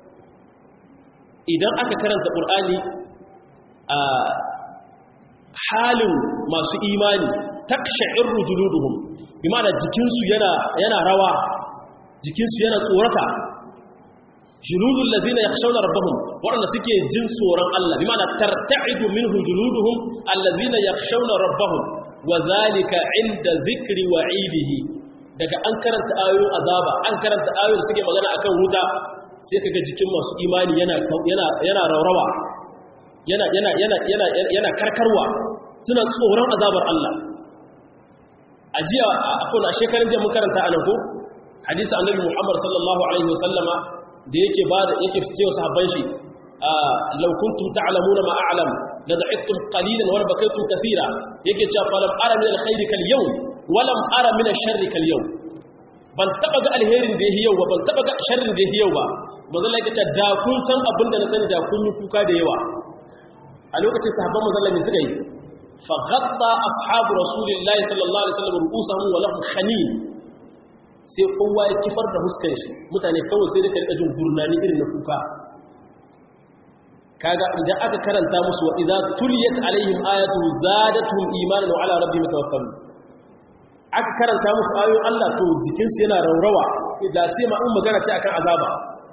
idan aka karanta qur'ani a halin masu imani taqsha'irru juluduhum bima'ana jikinsu yana yana rawa jikinsu yana tsorata juludul ladina yakhshawna rabbahum wanda suke jin tsoron Allah bi ma'ana tarta'idu minhu juluduhum alladhina yakhshawna rabbahum wa zalika 'inda dhikri wa'idihi daga an karanta ayoyin azaba an karanta ayoyin da suke magana akan wuta sai kaga jikin masu imani yana yana yana raurawa yana yana yana yana yana karkarwa suna tsoron azabar Allah ajiya akwai a shekarun da mun karanta anan ko hadisi annabi Muhammad sallallahu alaihi wasallama da yake ba da yake cewa sahabban shi law kuntum ta'lamuna ma a'lam la da'ittum qalilan wa bakaytum kaseera yake cewa falam ara min alkhairi kal yawm wa lam ara min ash-sharri kal yawm ban taba ga alherin da yake yau ba ban taba ga sharrin da yake yau ba manzo Allah yake cewa da kun san abin da na sani da kun yi kuka da yawa a lokacin sahabban manzo Allah ne suka yi fa ghatta ashabu rasulillahi sallallahu alaihi wasallam ru'usahum wa lahum khanin sai kowa ya kifar da huskan shi mutane kawai sai da karɓa jin gurnani irin na kuka kaga idan aka karanta musu wa idza tuliyat alaihim ayatu zadatuhum imanan wa ala rabbihim tawakkalun aka karanta musu ayoyin Allah to jikin su yana raurawa idan sai ma in magana ce akan azaba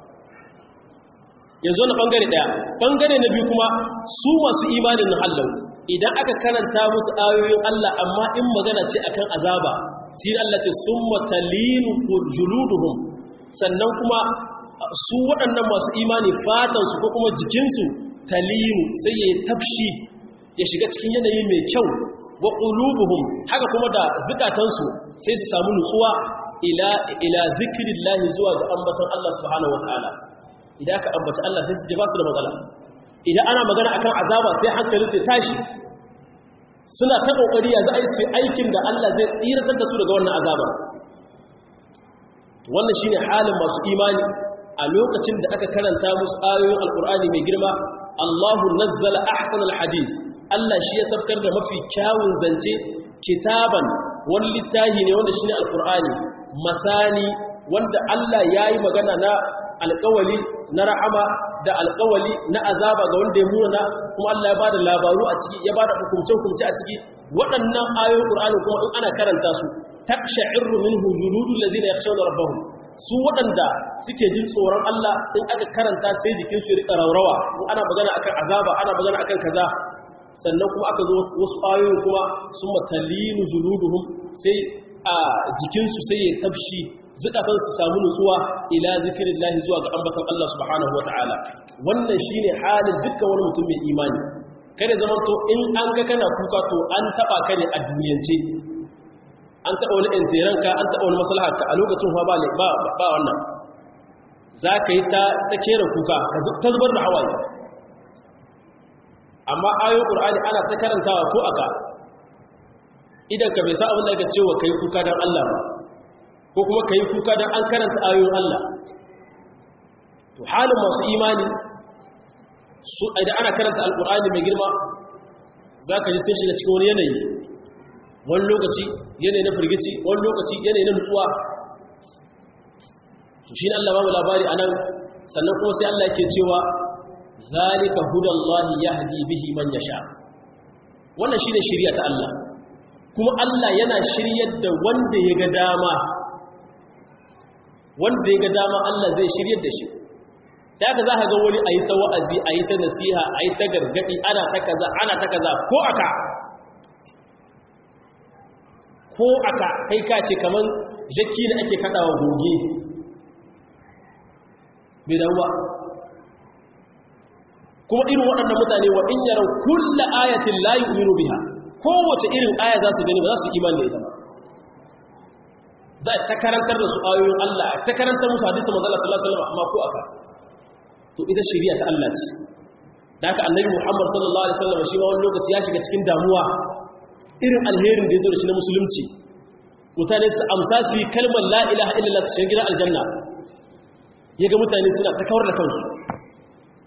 yanzu na bangare daya bangare na biyu kuma su masu imanin na Allah idan aka karanta musu ayoyin Allah amma in magana ce akan azaba sai Allah ce summa talinu juluduhum sannan kuma su waɗannan masu imani fatansu ko kuma jikinsu talinu sai ya tafshi ya shiga cikin yanayi mai kyau wa qulubuhum haka kuma da zukatansu sai su samu nutsuwa ila ila zikrillahi zuwa ga ambaton Allah subhanahu wataala idan aka ambaci Allah sai su ji ba su da matsala idan ana magana akan azaba sai hankalin sai tashi suna ta kokari yanzu ai su aikin da Allah zai tsiratar da su daga wannan azaba wannan shine halin masu imani a lokacin da aka karanta musu ayoyin alkur'ani mai girma Allahu nazzala ahsanal hadith Allah shi ya sabkar da mafi kyawun zance kitaban wani littafi ne wanda shine alkur'ani masani wanda Allah yayi magana na alƙawali na rahama da alƙawali na azaba ga wanda ya muna kuma Allah ya bada labaru a ciki ya bada hukumce-hukumce a ciki waɗannan ayoyin Qur'ani kuma in ana karanta su taksha'irru minhu juludul ladzina yakhshawna rabbahum su waɗanda suke jin tsoron Allah in aka karanta sai jikin su rika raurawa in ana magana akan azaba ana magana akan kaza sannan kuma aka zo wasu ayoyin kuma summa talinu juluduhum sai a jikin su sai ya tafshi zukatan su samu nutsuwa ila zikirillahi zuwa ga ambatan Allah subhanahu wataala wannan shine halin dukkan wani mutum mai imani kada zaman to in an ga kana kuka to an taba ka ne a duniyance an taba wani intiranka an taba wani maslaharka a lokacin fa ba ba ba wannan zaka yi ta ta kera kuka ka ta zubar da hawaye amma ayoyin qur'ani ana ta karantawa ko aka idan ka bai sa abin da aka cewa kai kuka dan Allah ba ko kuma ka yi kuka don an karanta ayoyin Allah to halin masu imani su idan ana karanta alkur'ani mai girma za ka ji sun shiga cikin wani yanayi wani lokaci yanayi na firgici wani lokaci yanayi na nutsuwa to shi ne Allah ba mu labari a nan sannan kuma sai Allah ke cewa zalika hudallahi yahdi bihi man yasha wannan shine shari'a ta Allah kuma Allah yana shiryar da wanda ya ga dama wanda ya ga dama Allah zai shiryar da shi da haka za ka ga wani a yi ta wa'azi a yi ta nasiha a yi ta gargaɗi ana ta kaza ana ta kaza ko aka ko aka kai ka ce kamar jaki da ake kaɗawa goge bai damuwa kuma irin waɗannan mutane wa in yaran kulla ayatin la yu'minu biha kowace irin aya za su gani ba za su imani da ita ba za ta karantar da su ayoyin Allah ta karantar musu hadisi manzo Allah sallallahu alaihi wasallam amma ko aka to ita shari'a ta Allah ce da haka annabi Muhammad sallallahu alaihi wasallam shi ma wani lokaci ya shiga cikin damuwa irin alherin da ya zo da shi na musulunci mutane su amsa su yi kalmar la ilaha illallah su shiga gidan aljanna ya ga mutane suna ta kawar da kansu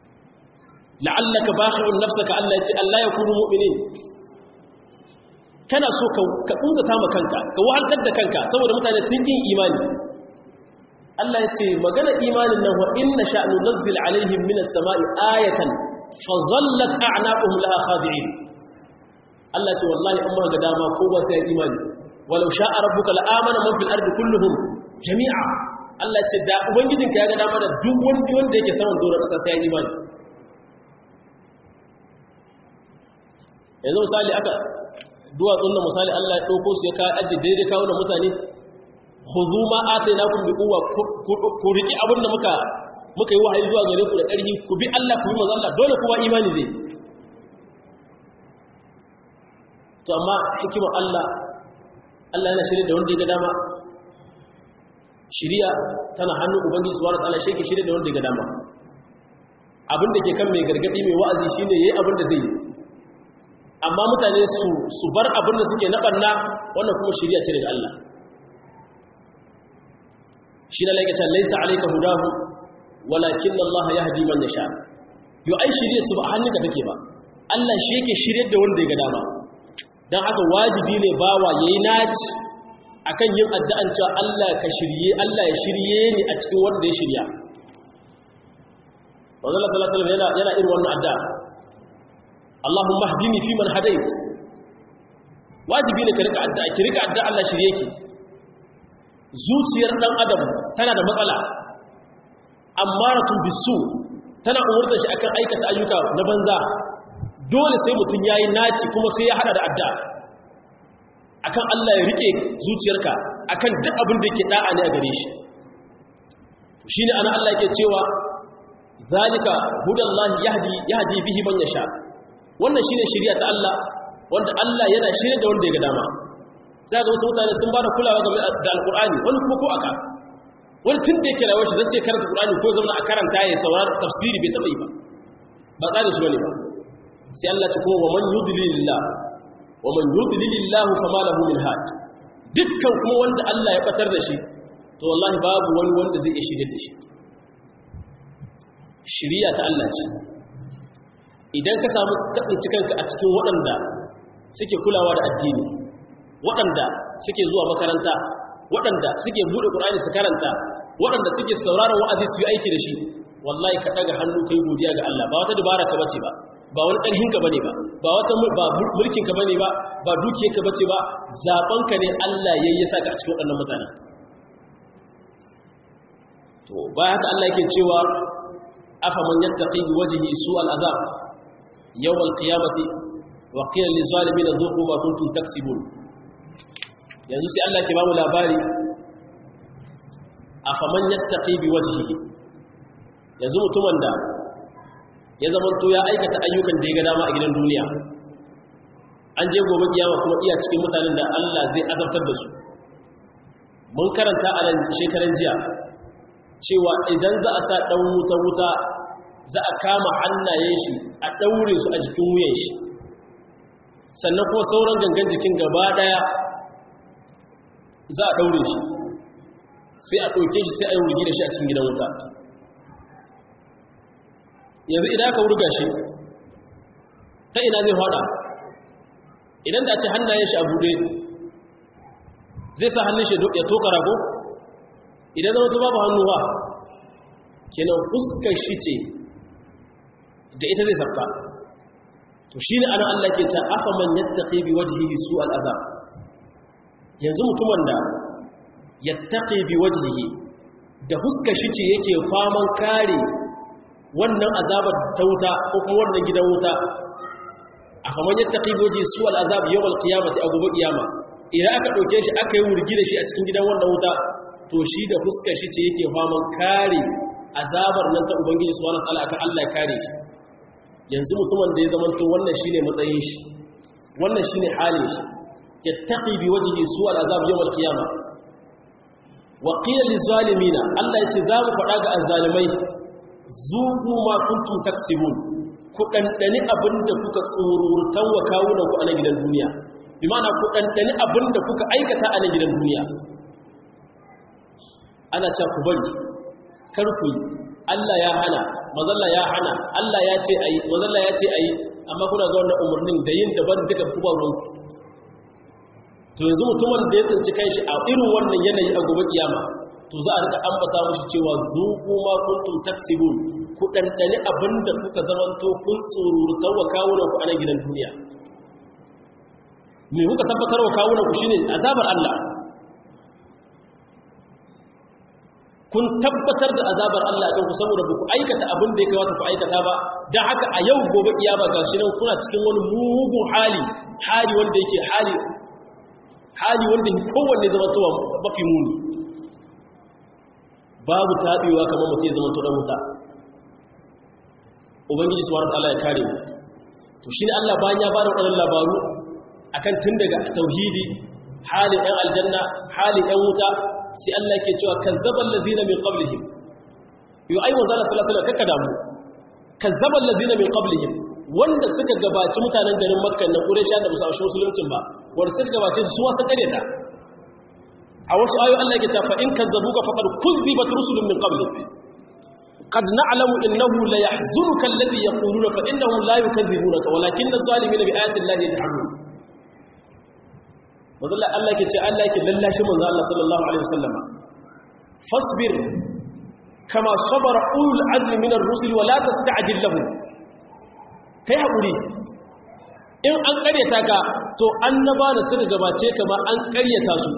la'allaka baqi'un nafsaka Allah ya ce Allah ya kunu mu'minin kana so ka kunzata ma kanka ka wahaltar da kanka saboda mutane sun yin imani Allah ya ce magana imanin nan wa inna sha'nu nazzil alaihim minas sama'i ayatan fa zallat a'naquhum laha khadi'in Allah ce wallahi in ma ga dama ko ba sai imani walau sha'a rabbuka la'amana man fil ardi kulluhum jami'a Allah ce da ubangijinka ya ga dama da duk wanda wanda yake saman doron kasa sai ya imani yanzu misali aka duwatsun da misali Allah ya ɗauko su ya kawo aji daidai kawo da mutane huzu ma a sai na kun bi kuwa ku riƙi abin da muka muka yi wahayi zuwa gare ku da ƙarfi ku bi Allah ku bi maza Allah dole kuma imani zai to amma hikimar Allah Allah yana shirya da wanda ya ga dama shiriya tana hannun ubangiji subhanahu wa ta'ala shi ke shirya da wanda ya ga dama abin da ke kan mai gargadi mai wa'azi shine yayi abin da zai yi amma mutane su bar abin da suke naɓanna wannan kuma shirya ce daga Allah shi na laikacin laisa alaika hudahu walakin Allah ya hadi man yasha yau ai shirye su ba a hannunka take ba Allah shi yake shirye da wanda ya ga dama don haka wajibi ne bawa yayi naci akan yin addu'an cewa Allah ka shirye Allah ya shirye ni a cikin wanda ya shirya Wanzan Allah sallallahu alaihi wasallam yana irin wannan addu'a Allahumma hdini fi man hadait wajibi ne ka rika addu'a ki rika addu'a Allah shirye ki zuciyar dan adam tana da matsala ammaratun bisu tana umurtar shi akan aikata ayyuka na banza dole sai mutum yayi naci kuma sai ya hada da addu'a akan Allah ya rike zuciyarka akan duk abin da yake da'a ne a gare shi shine ana Allah yake cewa zalika hudallahi yahdi yahdi bihi man yasha wannan shine shari'a ta Allah wanda Allah yana shirye da wanda ya ga dama sai ga wasu mutane sun bada kulawa game da alqur'ani wani kuma ko aka wani tun da yake rawar shi zan ce karanta qur'ani ko zama a karanta ya saurara tafsiri bai taba yi ba ba tsari su bane ba sai Allah ce kuma wa man yudlilillah wa man yudlilillah fama lahu min had dukkan kuma wanda Allah ya batar da shi to wallahi babu wani wanda zai iya shirye da shi shiriya ta Allah ce idan ka samu tsinci kanka a cikin waɗanda suke kulawa da addini waɗanda suke zuwa makaranta waɗanda suke buɗe ƙur'ani su karanta waɗanda suke sauraron wa'azi su yi aiki da shi wallahi ka ɗaga hannu kai godiya ga Allah ba wata dubara ka bace ba ba wani ƙarhin ka bane ba ba wata ba mulkin ka bane ba ba dukiyar ka bace ba zaben ka ne Allah yayi ya saka a cikin waɗannan mutanen to bayan haka Allah yake cewa afa man yattaqi bi wajhi su'al azab yawm al-qiyamati wa qila lil zalimin dhuqu ma kuntum taksibun yanzu sai Allah ke ba mu labari afa man yattaqi bi wajhihi yanzu mutumin da ya zamanto ya aikata ayyukan da ya ga dama a gidan duniya an je gobe kiyama kuma iya cikin mutanen da Allah zai azabtar da su mun karanta a nan shekaran jiya cewa idan za a sa ɗan wuta-wuta za a kama hannayen shi a ɗaure su a jikin wuyan shi sannan kuma sauran gangan jikin gaba ɗaya za a ɗaure shi sai a ɗauke shi sai a yi wurgi da shi a cikin gidan wuta yanzu idan aka wurga shi ta ina zai fada idan da ce hannayen shi a buɗe zai sa hannun shi ya toka rago idan zama ta babu hannu ba kenan fuskar shi ce da ita zai sabta to shi ne ana Allah ke ce afa man yattaqi bi wajhihi su al'azab yanzu mutumin da yattaqi bi wajhihi da fuskar shi ce yake faman kare wannan azabar ta wuta ko kuma wannan gidan wuta afa man yattaqi bi wajhihi su al'azab yawm al-qiyamati a gobe kiyama idan aka dauke shi aka yi wurgi da shi a cikin gidan wannan wuta to shi da fuskar shi ce yake faman kare azabar nan ta ubangiji subhanahu wataala akan Allah ya kare shi yanzu mutumin da ya zama to wannan shine matsayin shi wannan shine halin shi yattaqi bi wajhi su al'azab yawm al-qiyamah wa qila lizalimina Allah yace za mu faɗa ga azzalimai zuqu ma kuntum taksibun ku dandani abinda kuka tsururtan wa kawunan ku a nan gidan duniya bi ma'ana ku dandani abinda kuka aikata a nan gidan duniya ana cewa ku bari kar ku yi Allah ya hana mazalla ya hana Allah ya ce ayi mazalla ya ce ayi amma kuna ga wannan umarnin da yin daban duka ku ba ruwan to yanzu mutumin da ya tsinci kanshi a irin wannan yanayi a gobe kiyama to za a rika ambata mushi cewa zuqu ma kuntum taksibun ku dandane abinda kuka zamanto kun tsururta wa kawunan ku a nan gidan duniya me kuka tabbatar wa kawunan ku shine azabar Allah kun tabbatar da azabar Allah kan ku saboda ba ku aikata abin da ya kamata ku aikata ba don haka a yau gobe kiyama ga shi nan kuna cikin wani mugun hali hali wanda yake hali hali wanda kowanne zama towa mafi muni babu taɓewa kamar mutum ya zama to dan wuta ubangiji subhanahu wataala ya kare mu to shine Allah bayan ya bada wadannan labaru akan tun daga tauhidi halin ɗan aljanna halin ɗan wuta sai Allah ke cewa kazzabal ladina min qablihim yo ai manzo Allah sallallahu alaihi wasallam kaka damu kazzabal ladina min qablihim wanda suka gabaci mutanen garin Makka na Quraysh da musa shi musuluncin ba wanda suka gabace su wasu kare ta a wasu ayoyi Allah yake cewa fa in kazzabuka faqad kuzzibat rusulun min qablik قد نعلم إنه لا يحزنك الذي يقولون فإنهم لا يكذبونك ولكن الظالمين بآيات الله يجحدون wadda Allah ke ce Allah yake lallashi manzo Allah sallallahu alaihi wasallama fasbir kama sabara ul azmi min ar-rusul wa la tasta'jil lahu kai hakuri in an karyata ka to annaba da suka gabace ka ma an karyata su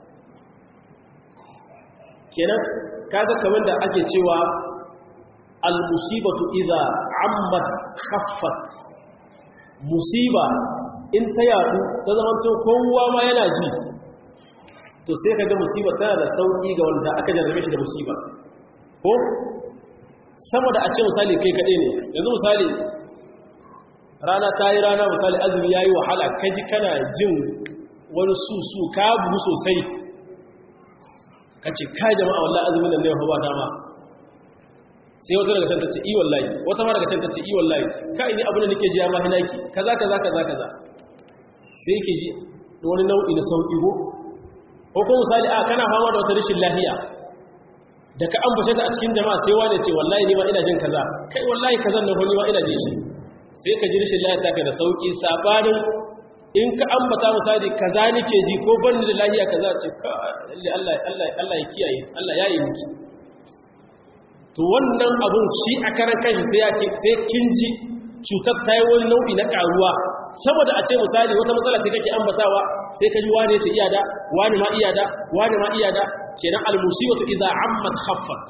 kenan kaga kamar da ake cewa al-musibatu idza ammat khaffat musiba in ta yadu ta zama to kowa ma yana ji to sai ka ga musiba tana da sauki ga wanda aka jarrabe shi da musiba ko saboda a ce misali kai kaɗai ne yanzu misali rana ta yi rana misali azumi ya yi wahala ka ji kana jin wani susu ka bugu sosai ka ce ka jama'a wallah azumin nan ne ya ba dama sai wata daga can ta ce i wallahi wata ma daga can ta ce i wallahi ka ini abin da nake ji ya ma hinaki kaza kaza kaza kaza sai ke ji wani nau'i na sauƙi ko ko kuma misali a kana fama da wata rashin lafiya da ka ambace ta a cikin jama'a sai wani ce wallahi ni ma ina jin kaza kai wallahi kazan nan ni ma ina jin shi sai ka ji rashin lafiya ta ka da sauƙi sabanin in ka ambata misali kaza nake ji ko ban da lafiya kaza ce ka Allah Allah Allah ya kiyaye Allah ya yi miki to wannan abun shi a karan kanshi sai ya ce sai kin ji cutar ta yi wani nau'i na karuwa saboda a ce misali wata matsala ce kake ambatawa sai ka ji wane ce iyada wani ma iyada wani ma iyada kenan almusibatu idza ammat khaffat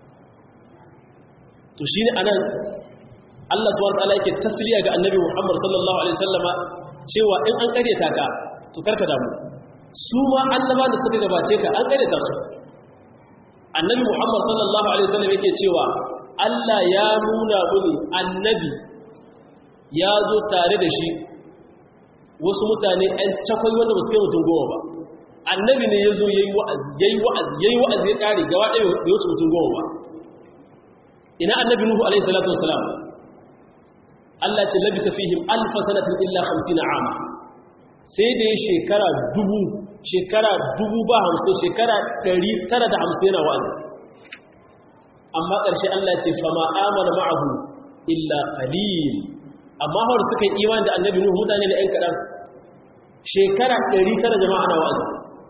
to shine anan Allah subhanahu wa ta'ala yake tasliya ga annabi Muhammad sallallahu alaihi wasallama cewa in an karyata ka to karka damu su ma annaba da suka gabace ka an karyata su annabi Muhammad sallallahu alaihi wasallam yake cewa Allah ya nuna mini annabi ya zo tare da shi wasu mutane ‘yan cakwai wanda ba su kai mutum goma ba annabi ne ya zo ya yi wa'azi ya ƙari gaba ɗaya bai wuce mutum goma ba ina annabi nuhu alaihi salatu wasalam Allah ce labi ta fihim alfa sanatin illa hamsin ama sai da ya shekara dubu shekara dubu ba hamsin shekara ɗari tara da hamsin yana wa'azi amma ƙarshe Allah ce fama amana ma'ahu illa qalil amma hawar suka yi iman da annabi nuhu mutane da ‘yan kaɗan shekara 900 jama'a na wa'azi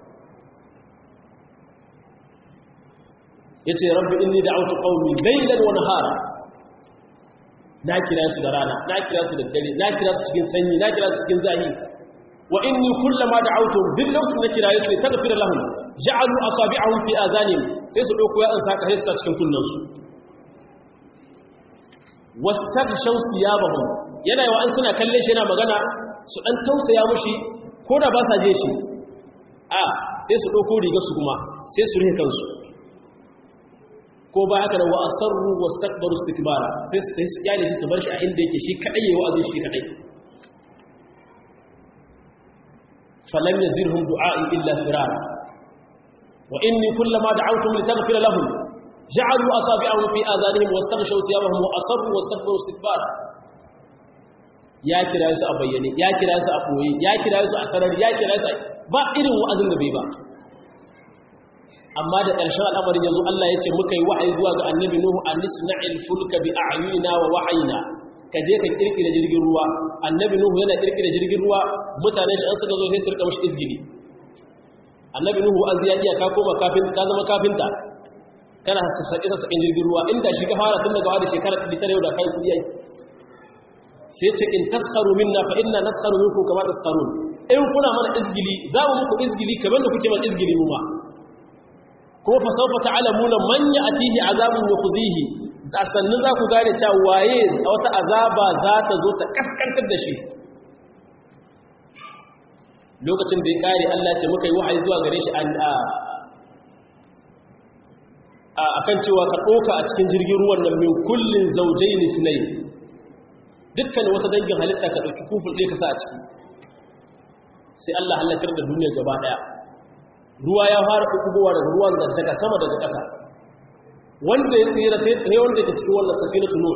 ya ce rabbi inni da autu ƙaumi lailan wani hara na kira su da rana na kira su da dare na kira su cikin sanyi na kira su cikin zahi wa inni kullama da autu duk lokacin na kira su ta tafi da lahun ja'alu asabi'ahum fi azanim sai su ɗauko ya saka hissa cikin kunnansu wastaghshaw thiyabahum yana yawa an suna kalle shi yana magana su dan tausaya mushi ko da ba sa je shi a sai su dauko riga su kuma sai su rihe kansu ko ba haka da wa asarru wastakbaru istikbara sai su sai su kyale shi su bar shi a inda yake shi kadai yayi wa'azi shi kadai falam yazirhum du'a'i illa firara wa inni kullama da'awtum litaghfira lahum ja'alu asabi'ahum fi adhanihim wastaghshaw thiyabahum wa asarru wastakbaru istikbara ya kira su a bayyane ya kira su a koyi ya kira su a sarari ya kira su ba irin wa'azin da bai ba amma da ƙarshen al'amarin yanzu Allah ya ce muka yi wa'ayi zuwa ga annabi Nuhu an nisna'il fulka bi a'yunina wa wahayina ka je ka kirkira jirgin ruwa annabi Nuhu yana kirkira jirgin ruwa mutanen shi an suka zo sai su rika mishi izgili annabi nuhu an ya iya ka koma kafin ka zama kafinta kana sassaƙi sassaƙin jirgin ruwa inda shi ka fara tun daga wani shekarar ɗari tare da kai kudi sai ce in taskaru minna fa inna naskaru minkum kama taskarun in kuna mana izgili za mu muku izgili kamar da kuke mana izgili mu ma kuma fa sawfa ta'lamuna man ya'tihi azabun yukhzihi sannan za ku gane cewa waye wata azaba za ta zo ta kaskantar da shi lokacin da ya kare Allah ce muka yi wahayi zuwa gare shi a kan cewa ka ɗoka a cikin jirgin ruwan nan min kullin zaujai ne sinai dukkan wata dangin halitta ka ɗauki kufur ɗaya ka sa a ciki sai Allah halakar da duniya gaba ɗaya ruwa ya fara ɗuɗɗugowa daga ruwan daga sama daga ƙasa wanda ya tsira sai wanda ya cikin wannan safina tunu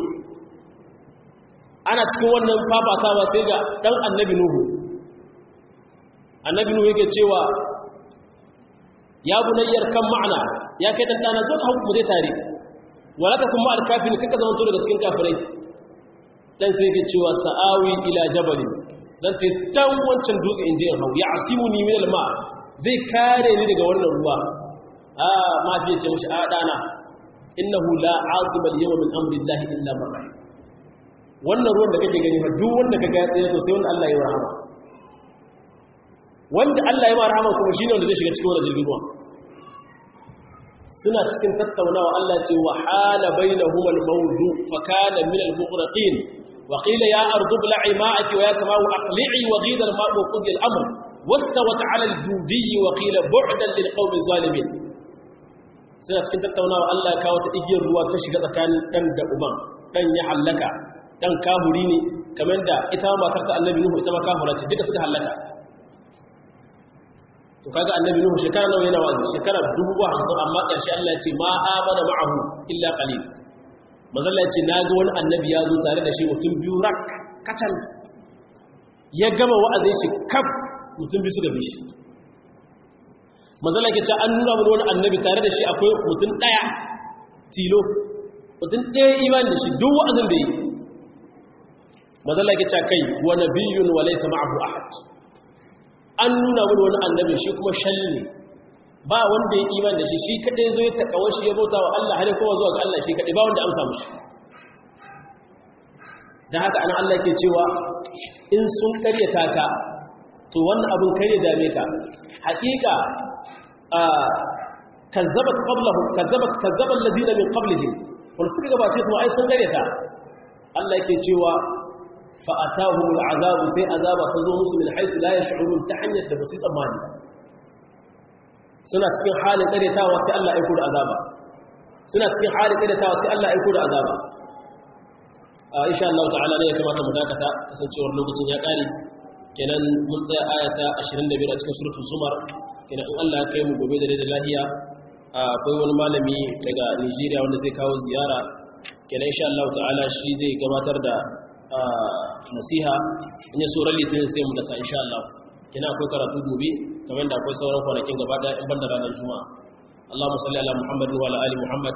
ana cikin wannan fafatawa sai ga ɗan annabi nuhu annabi nuhu yake cewa ya bunayyar kan ma'ana ya kai dan dana zo ka hau mu dai tare wala ka kuma alkafin kaka zama to daga cikin kafirai dan sai yake cewa sa'awi ila jabalin zan ta tan wancan dutse inje in hau ya asimuni min alma zai kare ni daga wannan ruwa a ma fiye ce mishi a dana innahu la asiba al-yawma min amri llahi illa man rahim wannan ruwan da kake gani fa duk wanda kaga ya tsaye sosai wanda Allah ya yi rahama wanda Allah ya mara rahama kuma shine wanda zai shiga cikin wannan jirgin ruwa suna cikin tattaunawa Allah ce wa hala bainahum al-mawju fa kana min al-mughraqin wa qila ya ardu bla'i ma'aki wa ya samau aqli'i wa ghida al-ma'u wa qudiya al-amr wastawat 'ala al-judi wa qila bu'dan lil qawmi zalimin suna cikin tattaunawa Allah ya kawo ta igiyar ruwa ta shiga tsakanin dan da uban dan ya halaka dan kahuri ne kamar da ita matar ta annabi nuhu ita ma kahura ce duka suka halaka to kaga annabi nuhu shekara nawa yana wazi shekara 50 amma karshe Allah ya ce ma amana ma'ahu illa qalil mazalla ya ce naga wani annabi ya zo tare da shi mutum biyu rak kacal ya gama wa'azin shi kaf mutum biyu suka bi shi mazalla ya ce an nuna mana wani annabi tare da shi akwai mutum daya tilo mutum daya imani da shi duk wa'azin da yi mazalla ya ce kai wa nabiyyun wa laysa ma'ahu ahad an nuna wani wani annabi shi kuma shalli ne ba wanda ya iman da shi shi kadai zo ya takawa shi ya bauta wa Allah har kuma zuwa ga Allah shi kadai ba wanda amsa mushi dan haka anan Allah ke cewa in sun karyata ka to wannan abin kare dame ka haƙiƙa kazzabat qablahum kazzabat kazzaba alladhina min qablihim wal suka gabace su ai sun karyata Allah yake cewa fa'atahum al'azabu sai azaba ta zo musu min haisu la ya shi'urun ta hanyar da ba su tsammani suna cikin halin ƙaretawa sai Allah aiko da azaba suna cikin halin ƙaretawa sai Allah aiko da azaba a insha Allah ta'ala ne ya kamata mu dakata kasancewar lokacin ya ƙare kenan mun tsaya ayata 25 a cikin suratul zumar kenan in Allah ya kai mu gobe da da lahiya akwai wani malami daga Nigeria wanda zai kawo ziyara kenan insha Allah ta'ala shi zai gabatar da nasiha in ya tsoron litinin sai mu dasa insha Allah kina akwai karatu gobe kamar da akwai sauran kwanakin gaba daya in banda ranar juma'a Allahumma salli ala Muhammadin wa ala ali Muhammad